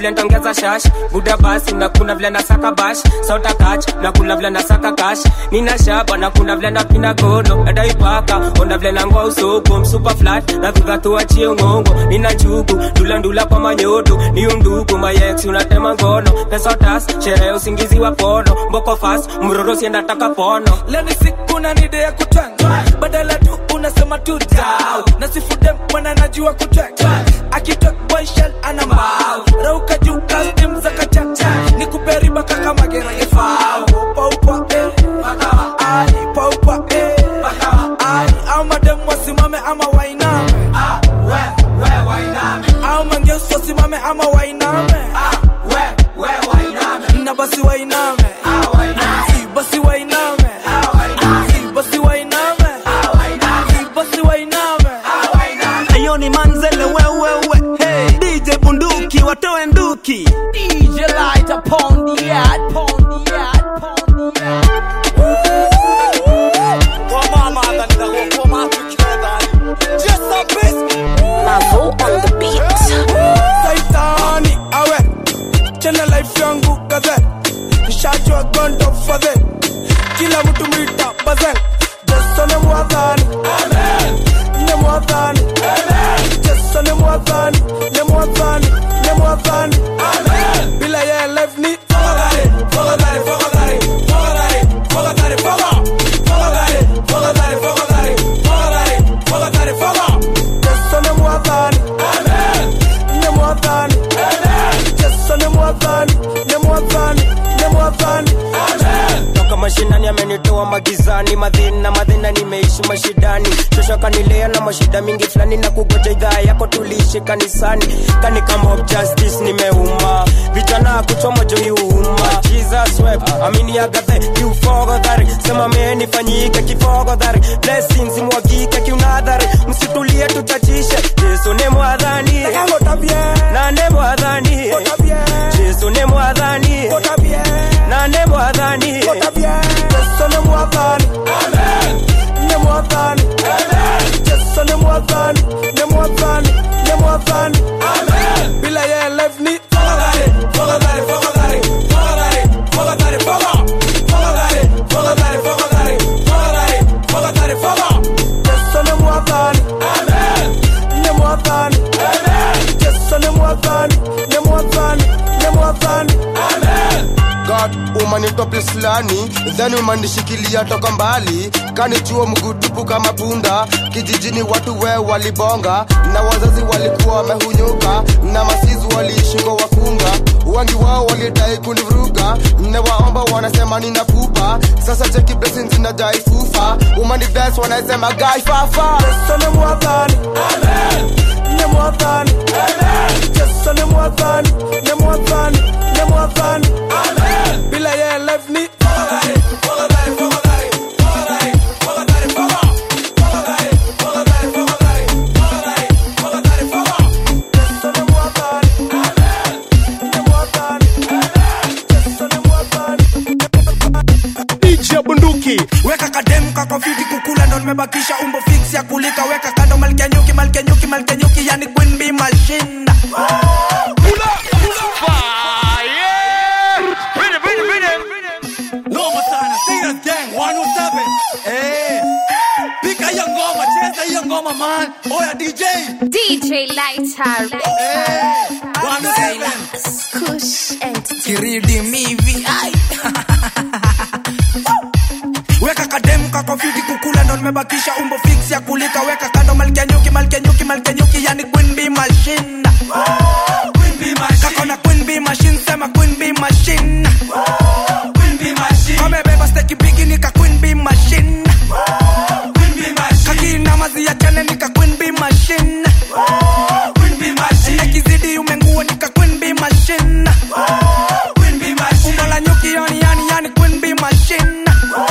vile ntaongeza shash buda basi na kuna vile nasaka bash sauta kach na kuna vile nasaka kash nina shaba na kuna vile napina gono adaipaka ona vile nangoa usoko msupa flat na viva tuachie ngongo nina chugu ndula ndula kwa manyoto ni undugu mayex unatema ngono pesa tas sherehe usingizi wa pono mboko fast mroro siendataka pono leni siku na nide ya kutwanga badala tu unasema tu dau na sifude mwana najua kutwanga akitok boy shell ana mbao rauka juu kastim za kachacha ni kuperiba kaka magera yefao upa upa eh bakawa ai upa upa eh bakawa ai au madem wasimame ama wainame ah we we wainame au mangeso simame ama wainame ah we we wainame na basi wainame ah wainame si basi wainame ah wainame si basi wainame ah wainame si basi wainame ah wainame ayo ni manzele wewewe hey. dj bunduki watoe nduki DJ light upon the yard, upon the yard, upon the yard. Mavo on the beat. Saitani awe chena life yangu kaze nishajua gondo fadhe kila mtu mwita bazen Jesu ni mwadhani ni mwadhani Jesu ni mwadhani ni mwadhani ni mwadhani bila yeye life ni fogadhari fogadhari fogadhari fogadhari fogadhari fogadhari fogadhari fogadhari fogadhari fogadhari fogadhari Jesu ni mwadhani ni mwadhani Jesu ni mwadhani ni mwadhani ni mwadhani toka mashinani amenitoa magizani madhina madhina nimeishi mashidani shosho kanilea na mashida mingi fulani na kugoja idhaa yako tuliishi kanisani kani kama of justice nimeuma vijana kuchoma jo iuma jesus web amini agathe kiufogodhari sema menifanyike kifogodhari blessings mwagike kiunadhari msitulie tuchachishe yesu ni mwadhani nane mwadhani yesu ni mwadhani nane mwadhani Yesu ni mwadhani ni mwadhani Yesu ni mwadhani ni mwadhani ni mwadhani bila yeye life ni fogadhari fogadhari fogadhari fogadhari fogadhari fogadhari fogadhari fogadhari fogadhari fogadhari fogadhari Yesu ni mwadhani ni mwadhani Yesu ni mwadhani ni mwadhani ni mwadhani God umanitoa place fulani then umanishikilia toka mbali kanichuo mgutupu kama punda kijijini watu we walibonga na wazazi walikuwa wamehunyuka na masizi waliishi kwa wakunga wengi wao walidai kunivuruga newaomba wanasema nina pupa sasa cheki blessings zinajai fufa umani bless wanasema gai fafa Yesu ni mwadhani ni mwadhani Yesu ni mwadhani ni mwadhani ni mwadhani bila yeye life ni fogadhari fogadhari fogadhari fogadhari fogadhari fogadhari fogadhari fogadhari fogadhari fogadhari fogadhari Yesu ni mwadhani ni mwadhani Yesu ni mwadhani DJ Bunduki weka kademu kako fiti kukula ndo nimebakisha umbo fix ya kulika weka kando malkia nyuki malkia nyuki malkia nyuki yani queen bee machine noma sana Singers Gang 107 eh pika hiyo ngoma cheza hiyo ngoma man oya DJ DJ Lighter. eh 107 Kush Entertainment. kiridi mivi ai. weka kademu kako fiti kukula ndo nimebakisha umbo fix ya kulika weka kando malkia nyuki malkia nyuki malkia nyuki yani queen bee machine kako na queen bee machine sema queen bee machine kamebeba steki bigi nika queen bee machine kakina mazi ya chane nika queen bee machine ekizidi umengua nika queen bee machine umbo la nyuki yani yani yani queen bee machine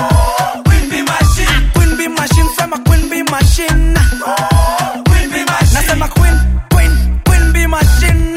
queen bee machine sema queen bee machine nasema queen queen queen bee machine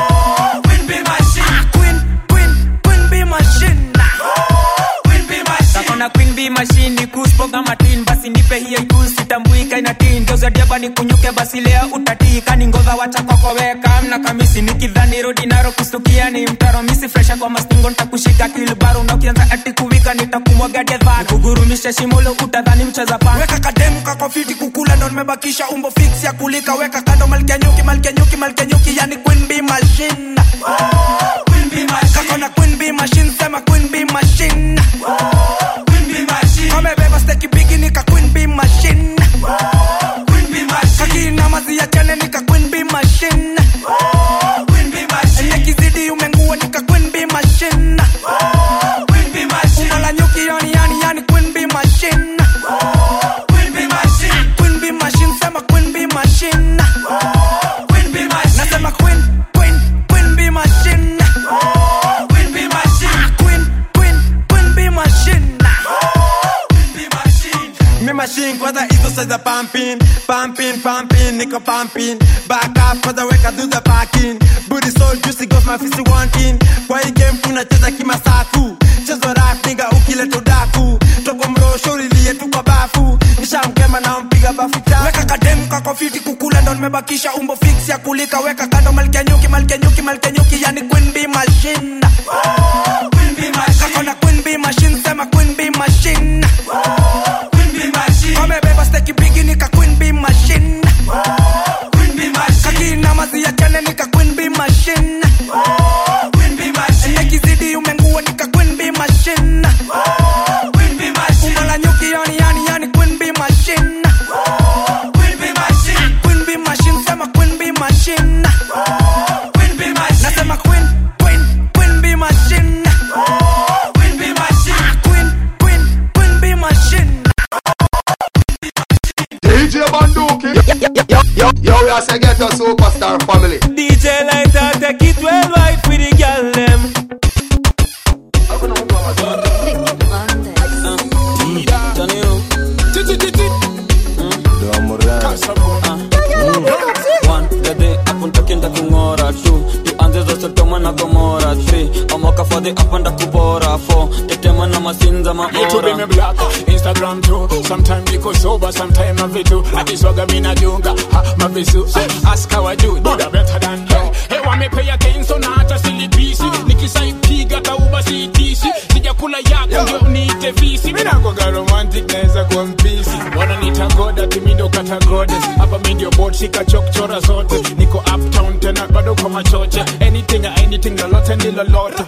queen queen queen bee machine kakona queen b mashini kuspoga matin basi nipe hiyo ikusi tambuika inatin geuzadiaba ni kunyuke basi lea utatii kani ngodha wacha kokoweka na kamisi nikidhani rodi naro kustukia ni mtaro misi fresha kwa mastingo ntakushika kilbaro na ukianza ati kuwika nitakumwaga dedhana kugurumisha shimolo utadhani mcheza pana weka kademu kakofiti kukula ndo nimebakisha umbo fix ya kulika weka kando malkia nyuki malkia nyuki malkia nyuki yani queen bee machine kakona queen bee machine sema queen bee machine kamebeba steki bigi nika queen bee machine kakinamazi ya chane nika queen bee machine nekizidi umengua nika queen bee machine umala nyuki yani yani yani queen bee machine queen bee machine sema queen bee machine nasema queen queen queen bee machine queen queen queen bee machine Me machine kwanza hizo size za pumping pumping pumping niko pumping back up kwanza weka do the parking booty so juicy goes my fist wanting kwa hii game tunacheza kimasaku chezo rap nigga ukileta udaku togo mrosho lilie tu kwa bafu nishamkema na mpiga bafu tatu weka kademu kakofiti kukula ndo nimebakisha umbo fix ya kulika weka kando malkia nyuki malkia nyuki malkia nyuki yani queen bee machine kakona queen bee machine sema queen bee machine kamebeba steki bigi nika queen bee machine kakinamazi ya chane nika queen bee machine nekizidi umengua nika queen bee machine umala nyuki yani yani yani queen bee machine queen bee machine sema queen bee machine nasema queen queen queen bee machine queen queen queen bee machine DJ Banduki. Yo, yo, yo, we are say get a superstar family. DJ Lighter take it worldwide for the girl them. apuntakienda kung'ora tu tuanze za sodoma na gomora 3 omoka fadhi apanda kubora 4 tetema na masinza Me to be me maora black, Instagram too. Sometime niko sober, sometime na vitu. Akiswaga mina junga, ha, mavisu. Ask how I do, do the better than you. Hey, wame pay attention na hata silipisi. Nikisaipiga tauba siitisi. Sijakula yako ndio niite visi. Mina kwaga romantic naweza kuwa mpisi. Wananiita goda, timi ndo kata goddess. Hapa mi ndio board, shika chokchora zote. Niko uptown tena bado kwa machoche. Anything, anything, lolote ni lolote.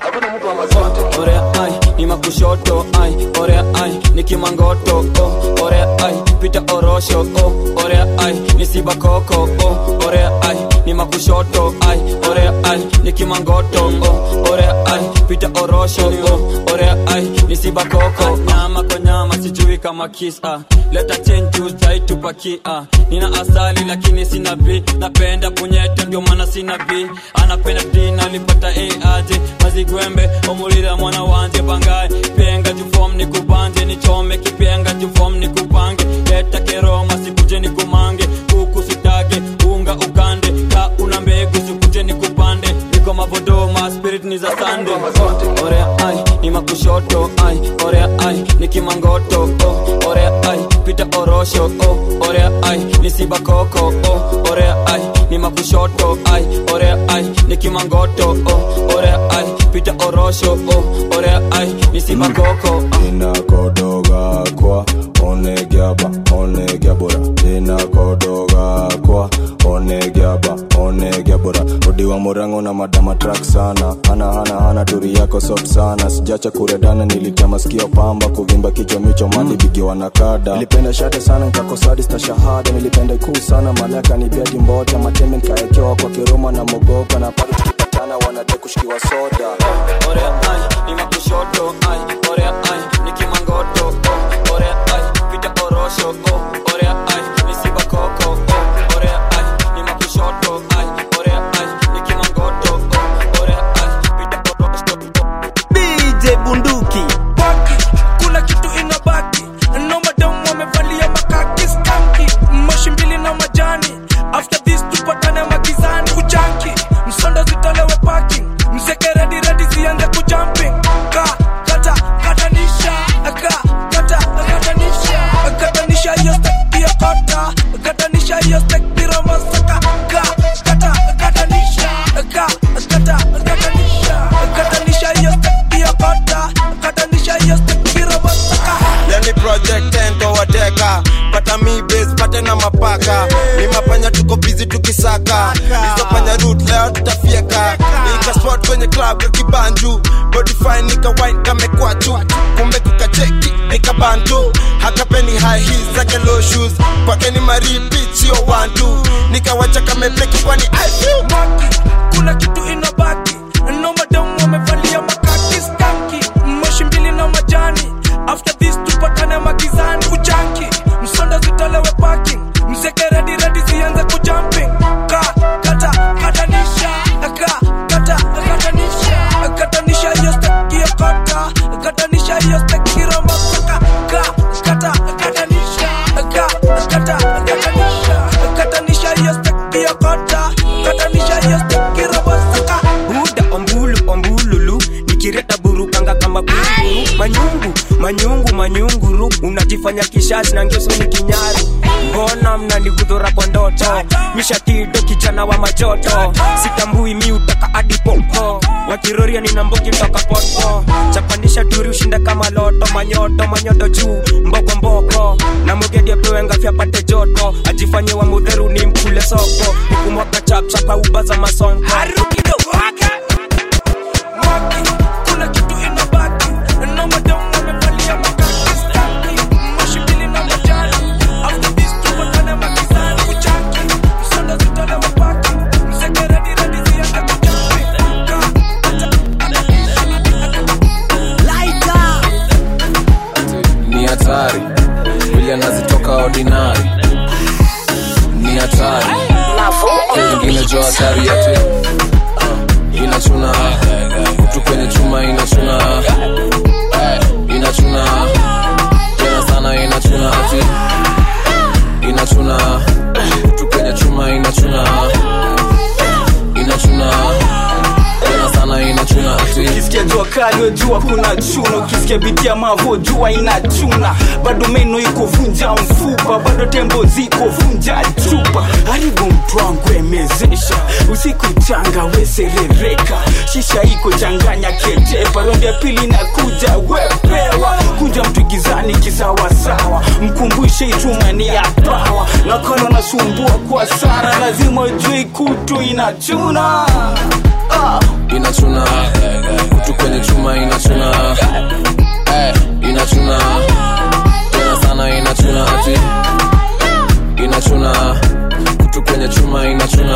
orea ai ni makushoto ai orea ai ni kimangoto oh, orea ai pita orosho oh, orea ai ni sibakoko oh, orea ai ni makushoto ai orea ai ni kimangoto oh, orea ai pita orosho oh, orea ai ni sibakoko nyama kwa nyama sijui kama kisa leta chenju zaitupakia nina asali lakini sina b napenda punyete ndio maana sina b anapenda dina alipata aje mazigwembe omulira mwana wanje bangaye penga jufom ni kubanje nichome kipenga jufom ni kupange leta keroma sikuje ni kumange kuku sitage unga ukande ka una mbegu sikuje ni kupande iko mavodoma spirit ni za sande orea ai ni makushoto ai orea ai ni kimangoto oh, orea ai pita orosho oh, orea ai ni sibakoko oh, orea ai ni makushoto ai orea ai ni kimangoto oh, orea ai pita orosho oh, orea ai ni sibakoko inakodoga kwa onegiaba onegiabora inakodoga kwa onegiaba onegiabora odiwa murango na madama trak sana hana hana hana turi yako soft sana sijacha kuredana nilitia masikio pamba kuvimba kichwa micho mali bigiwa na kada nilipenda shate sana nkakosadi sta shahada nilipenda ikuu sana malaka ni biadi mbota matembe nkaekewa kwa kiroma na mogoka na pale tukipatana wanade kushikiwa soda orea ai ni makushoto ai orea ai ni kimangoto oh, orea ai pita orosho oh, orea ai ni sibakoko oh, orea ai ni makushoto ai orea ai ni kimangoto oh, orea ai pita orosho DJ Bunduki Baki, kuna kitu inabaki No madam wamevalia makaki skanki Moshi mbili na majani After this tupatane magizani Kujanki, msondo zitolewe parking Mseke ready ready zianze kujumping Ka, kata, katanisha Ka, kata, katanisha Katanisha hiyo step tukisaka izofanya root leo tutafieka ikaspot kwenye club ya kibanju bodify nika wine kamekwachu kumbe kukacheki nikabantu hakapeni high heels zake low shoes kwake ni maripit sio wantu nikawacha kamebleki kwani I feel kuna kitu inabaki no madamu wamevalia makaki skanki moshi mbili na majani after this tupatane magizani kujanki msonda zitolewe parking mzeke redi redi zianze kujumping ka kata katanisha ka kata katanisha katanisha hiyo steki ya kota katanisha hiyo steki roma ka ka kata katanisha ka kata katanisha katanisha hiyo steki ya kota katanisha hiyo steki roma saka buda ombulu ombululu nikireta burukanga kama buruguru manyungu manyungu manyunguru unajifanya kishazi na ngeso ni kinyari mbona mnanigudhura kwa ndoto mishatido kijana wa majoto sitambui mi utaka adipopo wakiroria nina mbogi ntoka poto chapanisha turi ushinda kama loto manyoto manyoto juu mboko mboko na mugedi apewe ngafi apate joto ajifanye wa mudheru ni mkule soko nikumwaka chapchapa ubaza masonko kuna kitu inabaki no madamu wamevalia makaki skanki moshi mbili na majani after this tupatane magizani kujanki msonda zitolewe parking mzeke redi redi zianze kujumping ka ni hatari vile anazitoka ordinary ni hatari ingine jo hatari yate inachuna kutu kwenye chuma inachuna inachuna tena sana inachuna ati inachuna kutu kwenye chuma inachuna inachuna tena sana inachuna ati ukisikia jua kali jua kuna chuna ukisikia biti ya mavo jua inachuna bado meno iko vunja mfupa bado tembo ziko vunja chupa haribu mtwangu emezesha usiku changa weserereka shisha iko changanya ketepa rondi ya pili na kuja wepewa kuja mtu gizani kisawasawa mkumbushe itumani ya pawa nakolo nasumbua kwa sana lazima ujui kutu inachuna ah. inachuna kutu kwenye chuma inachuna Eh, inachuna tena sana inachuna ati inachuna kutu kwenye chuma inachuna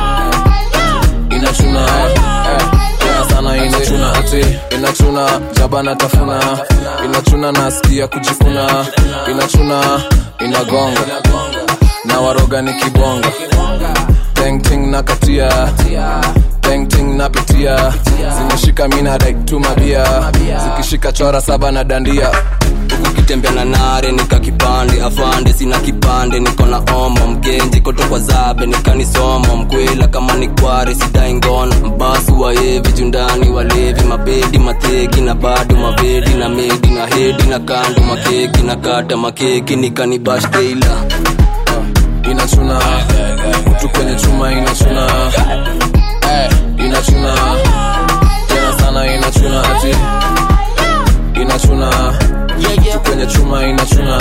inachuna Eh, tena sana inachuna ati inachuna jabana tafuna inachuna nasikia kujifuna inachuna inagonga na waroga ni kibonga tengting na katia tengting napitia zimeshika mina daiktumabia zikishika chora saba na dandia ukitembea na nare nika kipande afande sina kipande niko na omo mgenji koto kwa zabe nikanisomo mkwela kama ni kware sidai ngono mbasu waevi jundani walevi mabedi mateki na bado mavedi na medi na hedi na kando makeki na kata makeki nikanibashteila inachuna kutu kwenye chuma inachuna Eh, inachuna tena sana inachuna ati inachuna kutu kwenye chuma inachuna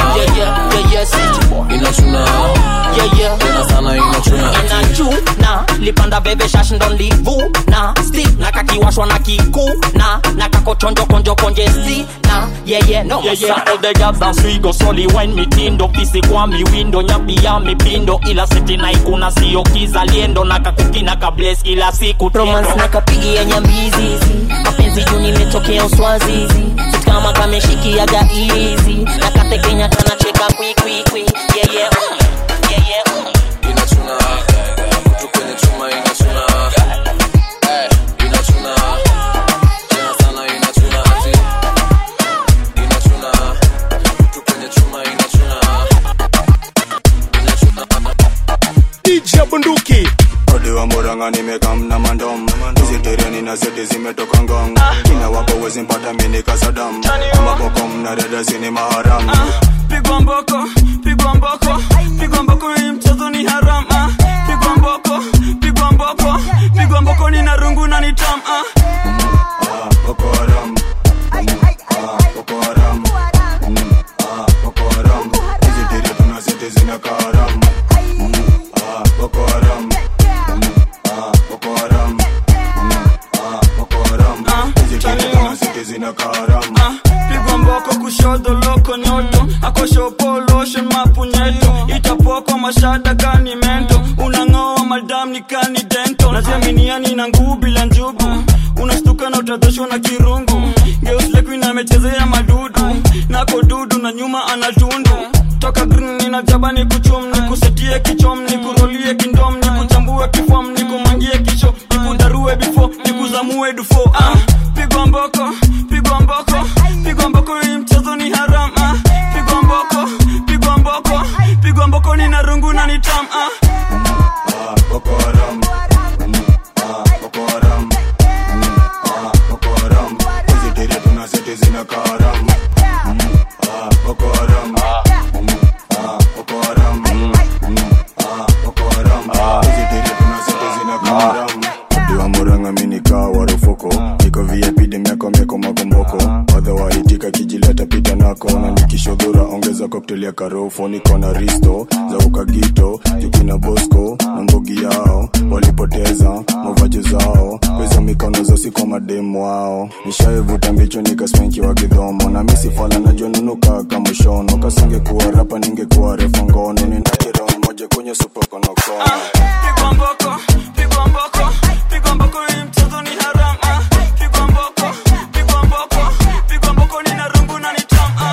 inachuna tena sana inachuna ati inachuna lipanda bebe shash ndo livuna sti na kakiwashwa na kikuna na kakochonjo konjo konje sti na yeye no Yeah, yeah, all the girls dance we go slowly wine mitindo pisi kwa miwindo nyapi ya mipindo ila siti na ikuna sio kizaliendo na kakukina kables kila siku romance na kapigi ya nyambizizi mapenzi juu nimetokea uswazizi Sit kama kameshikiaga izi na katekenya kanacheka kwikwikwi yeye yeye inachuna kutu kwenye chuma inachuna Eh, inachuna tena sana inachuna ati inachuna kutu kwenye chuma inachuna DJ Bunduki Odi wa Murang'a nimekamna mandom hizi tereni na zete zimetoka ngong kina wapo wezi mpata mini kasadam amaboko mna dada zini maharam pigwa mboko pigwa mboko pigwa mboko hii mchezo ni haram ah. pigwa mboko pigwa mboko pigwa mboko ni na rungu na ni tam ah. Boko Haram Ah, Boko Haram Mm, ah, Boko Haram hizi tere tuna zete zina karam Mm, ah, Boko Haram kushoto loko nyoto akoshopo lotion mapunyeto itapokwa mashada kani mento unang'oa madam ni kani dento najaminiani na nguu bila njugu unastuka na utadhoshwa na kirungu geuslekuin amechezea madudu nako dudu na nyuma anatundu toka green ninajaba ni kuchum ni kusetie kichom ni kurolie kindom ni kuchambue kifom ni kumangie kisho ni kudarue bifo ni kuzamue dufo ah, pigwa mboko pigwa mboko pigwa mboko hii mchezo ni haram ah, pigwa mboko pigwa mboko pigwa mboko ni narungu na nitam ah. Boko Haram. Mm, ah, Boko Haram. Mm, ah, Boko Haram. Hizi tere tunazete zina karam. Mm, ah, Boko Haram. Mm, ah, Boko Haram. Mm, ah, Boko Haram. Hizi tere tunazete zina karam. Diwa muranga mini kaa warufuko niko VIP demiako mieko makomboko wadha waitika kijileta pita nako na nikishodhura ongeza cocktail ya karofo niko na risto za ukagito jukina bosco na mbogi yao walipoteza mavaji zao kwezo mikono zosi kwa mademu wao nishaivuta mbicho nikaspenki wa kidhomo na misifala najonunuka kamushono kasingekuwa rapa ningekuwa refa ngono ninajirao moja kwenye supokonokono pigwa mboko pigwa mboko pigwa mboko hii mchezo ni haram ah. pigwa mboko pigwa mboko pigwa mboko ni narungu na nitam ah.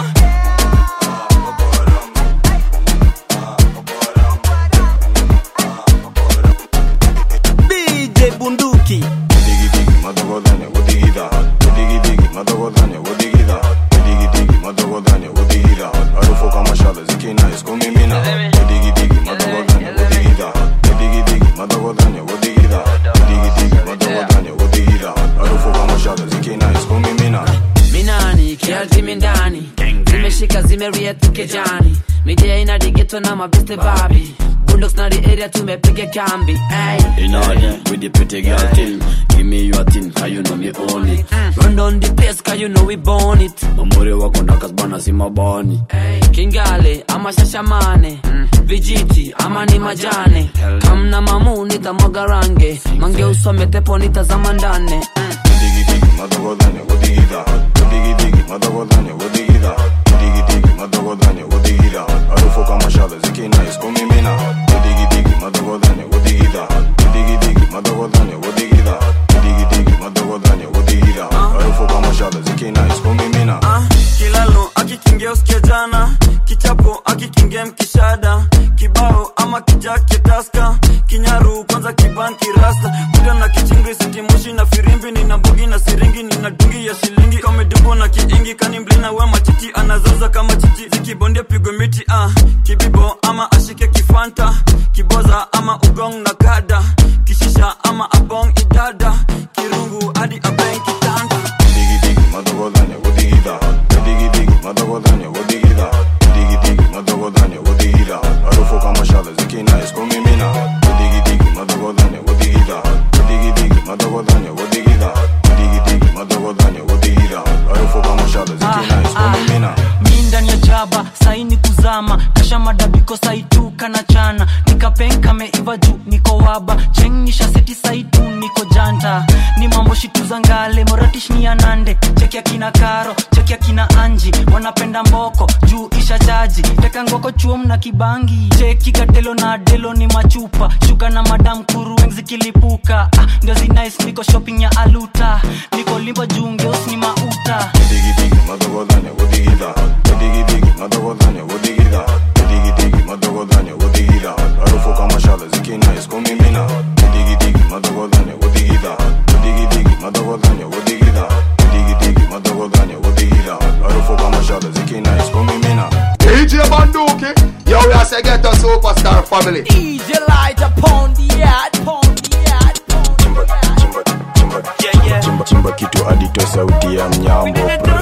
DJ Bunduki madogodanya gudigida gudigidigi madogodanya gudigida gudigidigi madogodanya gudigida harufu kama shada zikina iskumimina gudigidigi madogodanya gudigida gudigidigi madogodanya gudigida gudigidigi madogodanya gudigida harufu kama shada zikina iskumimina minani kialtimi ndani zimeshika zimeria tukejani midia ina digeto na mabeste babi bundox na the area tumepiga kambi ay. In order with the pretty girl thing Give me your thing, cause you know me own it run down the place cause you know we born it Mamuri wako ndakas bana si mabani kingale ama shashamane vijiti ama ni majane kamna mamu nitamwaga range mange usome tepo nitazama ndane gudigidigi madogodanya gudigida gudigidigi madogodanya gudigida gudigidigi madogodanya gudigida harufu kama shada zikina iskumimina gudigidigi madogodanya gudigida gudigidigi madogodanya gudigida gudigidigi madogodanya gudigida harufu kama shada zikina iskumimina kilalo akikingia usikia jana kichapo akikingia mkishada kibao ama kijake taska kinyaru kwanza kibanki rasta kuda na kichingri sitimushi na firimbi nina mbugi na siringi nina dungi ya shilingi kamedumbo na kiingi kani mlina we machichi anazoza kama chichi zikibondia pigwe miti ah. kibibo ama ashike kifanta kiboza ama ugong na kada kishisha ama abong idada kirungu hadi abeng kitanda gudigidigi madogodanya gudigida gudigidigi madogodanya gudigida gudigidigi madogodanya gudigida harufu kama shada zikina iskumimina gudigidigi madogodanya gudigida gudigidigi madogodanya gudigida gudigidigi madogodanya gudigida harufu kama shada zikina iskumimina mi ndani ya jaba saini kuzama kasha madabiko saituka na chana nikapenka meiva juu niko waba chengnisha seti saitu niko janta ni mambo shituza ngale moratish ni anande cheki akina karo cheki akina anji wanapenda mboko juu isha jaji teka ngoko chuom na kibangi cheki katelo na delo ni machupa shuka na madam kuru weng zikilipuka ah, ndio zinais niko shopping ya aluta niko limba juu ngeus ni mauta gudigidigi madogodanya gudigida gudigidigi madogodanya gudigida gudigidigi madogodanya gudigida harufu kama shada zikina iskumimina gudigidigi madogodanya gudigida gudigidigi madogodanya gudigida gudigidigi madogodanya gudigida harufu kama shada zikina iskumimina DJ Banduki, yo, we are say get a superstar family. DJ light upon the yard, upon the yard. chimba, chimba kitu adito sauti ya mnyambo bro.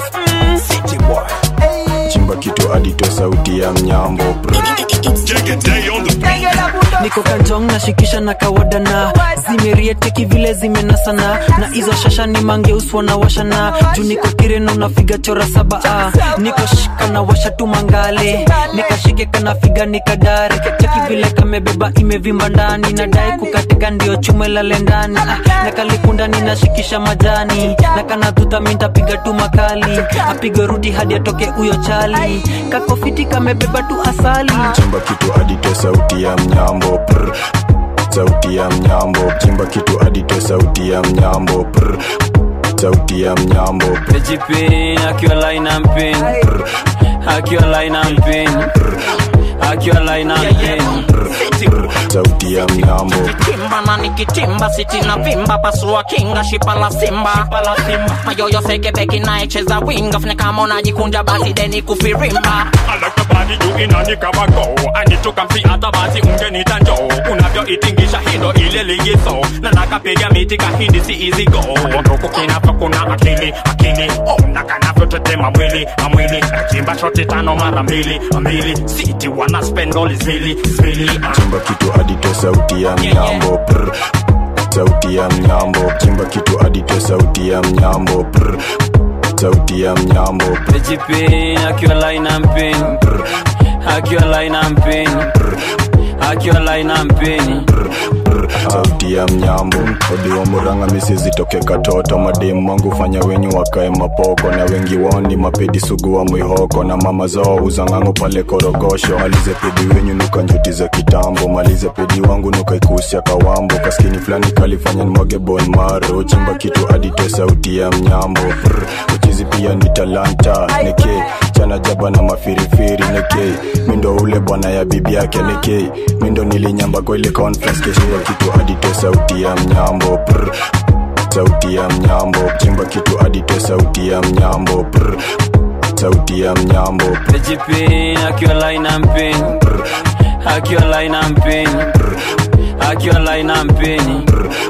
chimba kitu adito sauti ya mnyambo bro. Genge la bunda niko kanjong nashikisha na kawadana zimerieteki vile zimenasana na hizo shasha ni mangeuswa na washana juu niko kireno nafiga chora saba ah. niko shika na washa tu mangale nikashike kanafiga nikadare cheki vile kamebeba imevimba ndani nadai kukatika ndio chume lale ndani ah. na kalikundani nashikisha majani na kanadhuta mintapiga tu makali apige rudi hadi atoke huyo chali kakofiti kamebeba tu asali chimba kitu adite sauti ya mnyambo prr. sauti ya mnyambo chimba kitu adite sauti ya mnyambo prr. sauti ya mnyambo Pejipin, akiwa line and pin Akiwa line and pin Akiwa line and pin sauti ya mnyambo Kimba na nikitimba siti na vimba pasua kinga shipa la simba mayoyo seke beki naecheza winga fune kama unajikunja basi deni kufirimba I like the body you inani kama go I need to come see hata basi ungenita njoo unavyoitingisha hindo ile ligizo na nakapiga miti kahindi si easy go nduku kinavyo kuna akili akili oh na kanavyotetema mwili na mwili nachimba shoti tano mara mbili mbili siti wana spend all is mili mili chimba kitu adite sauti ya mnyambo prr. sauti ya mnyambo chimba kitu adite sauti ya mnyambo prr. sauti ya mnyambo Pejipin, akiwa line and pin Akiwa line and pin Akiwa line and pin sauti ya mnyambo odiwa muranga misizitoke katoto mademu wangu fanya wenyu wakae mapoko na wengi wao ni mapedi sugu wa mwihoko na mama zao uzang'ango pale korogosho malize pedi wenyu nuka njuti za kitambo malize pedi wangu nuka ikusia kawambo kaskini fulani kalifanya nimwage bon maro chimba kitu adite sauti ya mnyambo Brr, uchizi pia ni talanta neke chana jaba na mafirifiri neke mindo ule bwana ya bibi yake neke mindo nilinyamba kwa ile conference keshiwa kitu adite sauti ya mnyambo Brr, sauti ya mnyambo chimba kitu adite sauti ya mnyambo Brr, sauti ya mnyambo Pejipin, akiwa line and pin Akiwa line and pin Akiwa line and pin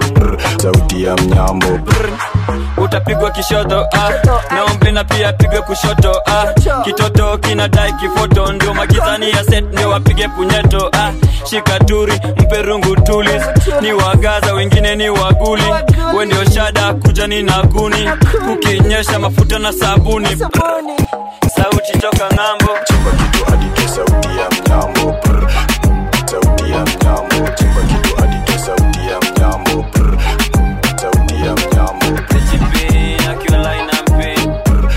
sauti ya mnyambo utapigwa kishoto ah. naombe na pia pigwe kushoto ah. kitoto kinadai kifoto ndio magizani ya set ndio wapige punyeto ah. shikaturi mpe rungu tulis ni wagaza wengine ni waguli we ndio shada kuja ni naguni kukinyesha mafuta na sabuni sauti toka ng'ambo adite sauti ya mnyambo Brr, sauti ya mnyambo chimba kitu adite sauti ya mnyambo Brr, sauti ya mnyambo Pejipin, akiwa line and pin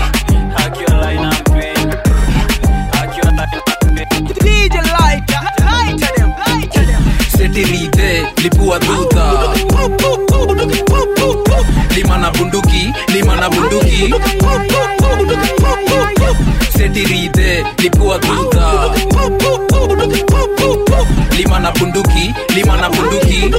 Akiwa line and pin Akiwa line and pin DJ lighter, lighter them, lighter them. setirite lipua tuta lima na bunduki lima na bunduki setirite lipua tuta lima na bunduki lima na bunduki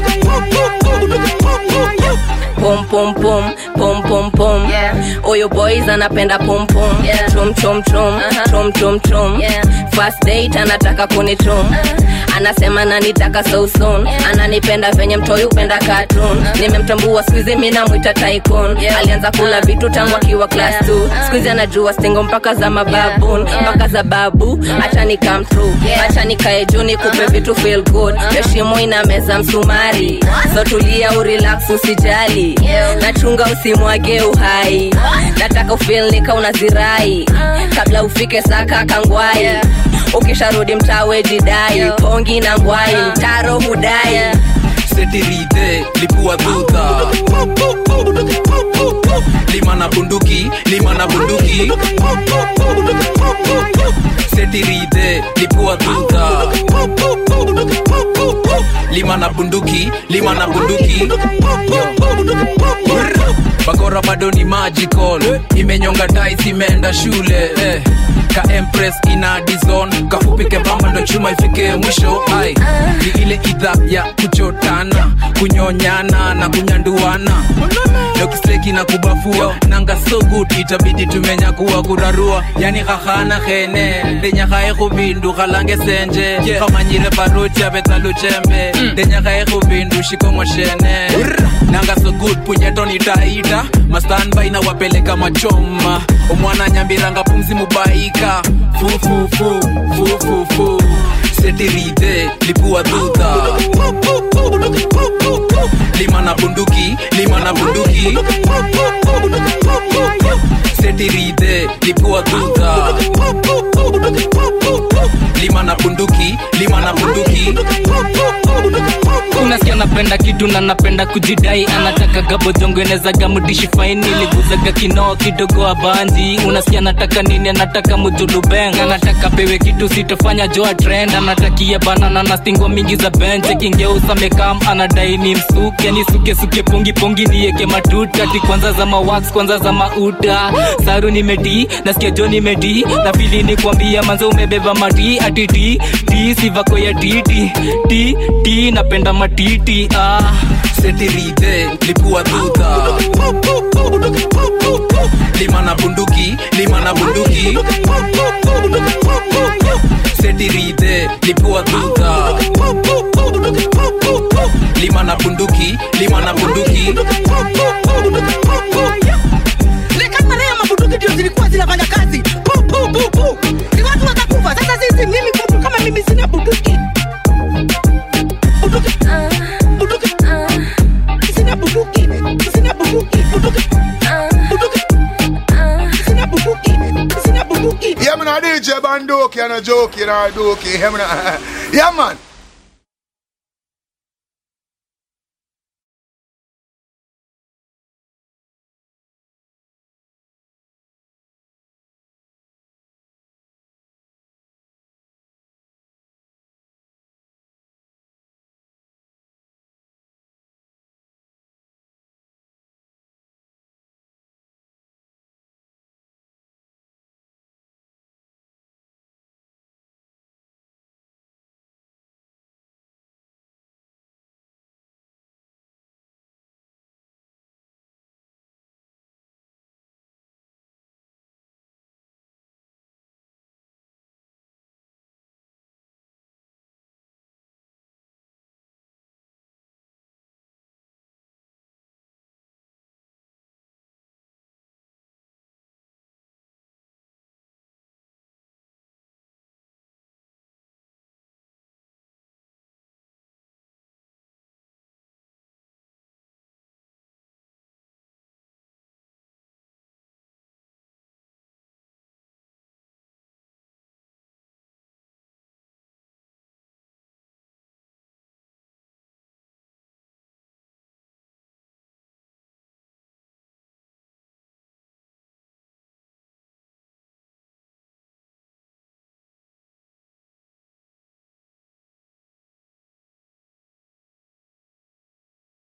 pum pum pum pum pum pum oyo boys anapenda pum pum chum chum chum chum chum chum first date anataka kunichum anasema nanitaka so soon ananipenda venye mtoi upenda cartoon nimemtambua skuizi mi namwita tycoon alianza kula vitu tangu akiwa class 2 skuizi anajua stingo mpaka za mababun mpaka za babu acha ni come through acha nikae juu nikupe vitu feel good heshimo ina meza msumari so tulia urelax usijali nachunga usimwage uhai nataka ufil nika unazirai kabla ufike saka kangwai ukisharudi mtawe jidai pongi na ngwai mtaro hudai setirite lipua tuta lima na bunduki lima na bunduki setirite lipua tuta lima na bunduki lima na bunduki bakora bado ni magical imenyonga tais imeenda shule eh. ka empress ina dizon kafupike pamba ndo chuma ifike mwisho ai ni ile idha ya kuchotana kunyonyana na kunyanduana dokisteki na kubafua nanga so good itabidi tumenyakuwa kurarua yani khahana khene ndenyakhae khubindu khalange senje khamanyire baruti abetsaluchembe ndenyakhae khubindu shikongo shene nanga so good punyeto nitaita mastanbai na wapeleka machoma omwana nyambiranga pumzi mubaika fufufu fufufu setiride lipua duta lima na bunduki lima na bunduki setiride lipua duta lima na bunduki lima na bunduki unasikia napenda kitu na napenda kujidai anataka gabodongenezaga mudishi faini liguzaga kinoo kidogo abanji unasikia nataka nini anataka mujulubeng anataka pewe kitu sitofanya joa trend anatakia banana na stingwa mingi za benche kingeusa mekam anadai ni msuke ni suke suke pongi pongi nieke matuta ti kwanza za mawax kwanza za mauta saru nimedi nasikia jo nimedi na fili ni kwambia manze umebeba mati ati ti ti sivako ya titi ti ti napenda matiti ah. setiride lipua duta lima na bunduki lima na bunduki setiride lipua duta lima na bunduki lima na bunduki lekamalea mabunduki ndio zilikuwa zinafanya kazi pu, pu, pu, pu. ni watu wakakufa sasa sisi mimi mtu kama mimi sina bunduki bunduki bunduki sina bunduki sina bunduki bunduki bunduki sina bunduki sina bunduki Yeah, man, a DJ Bandoki and a jokey and a dokey. Yeah, man. Yeah, man.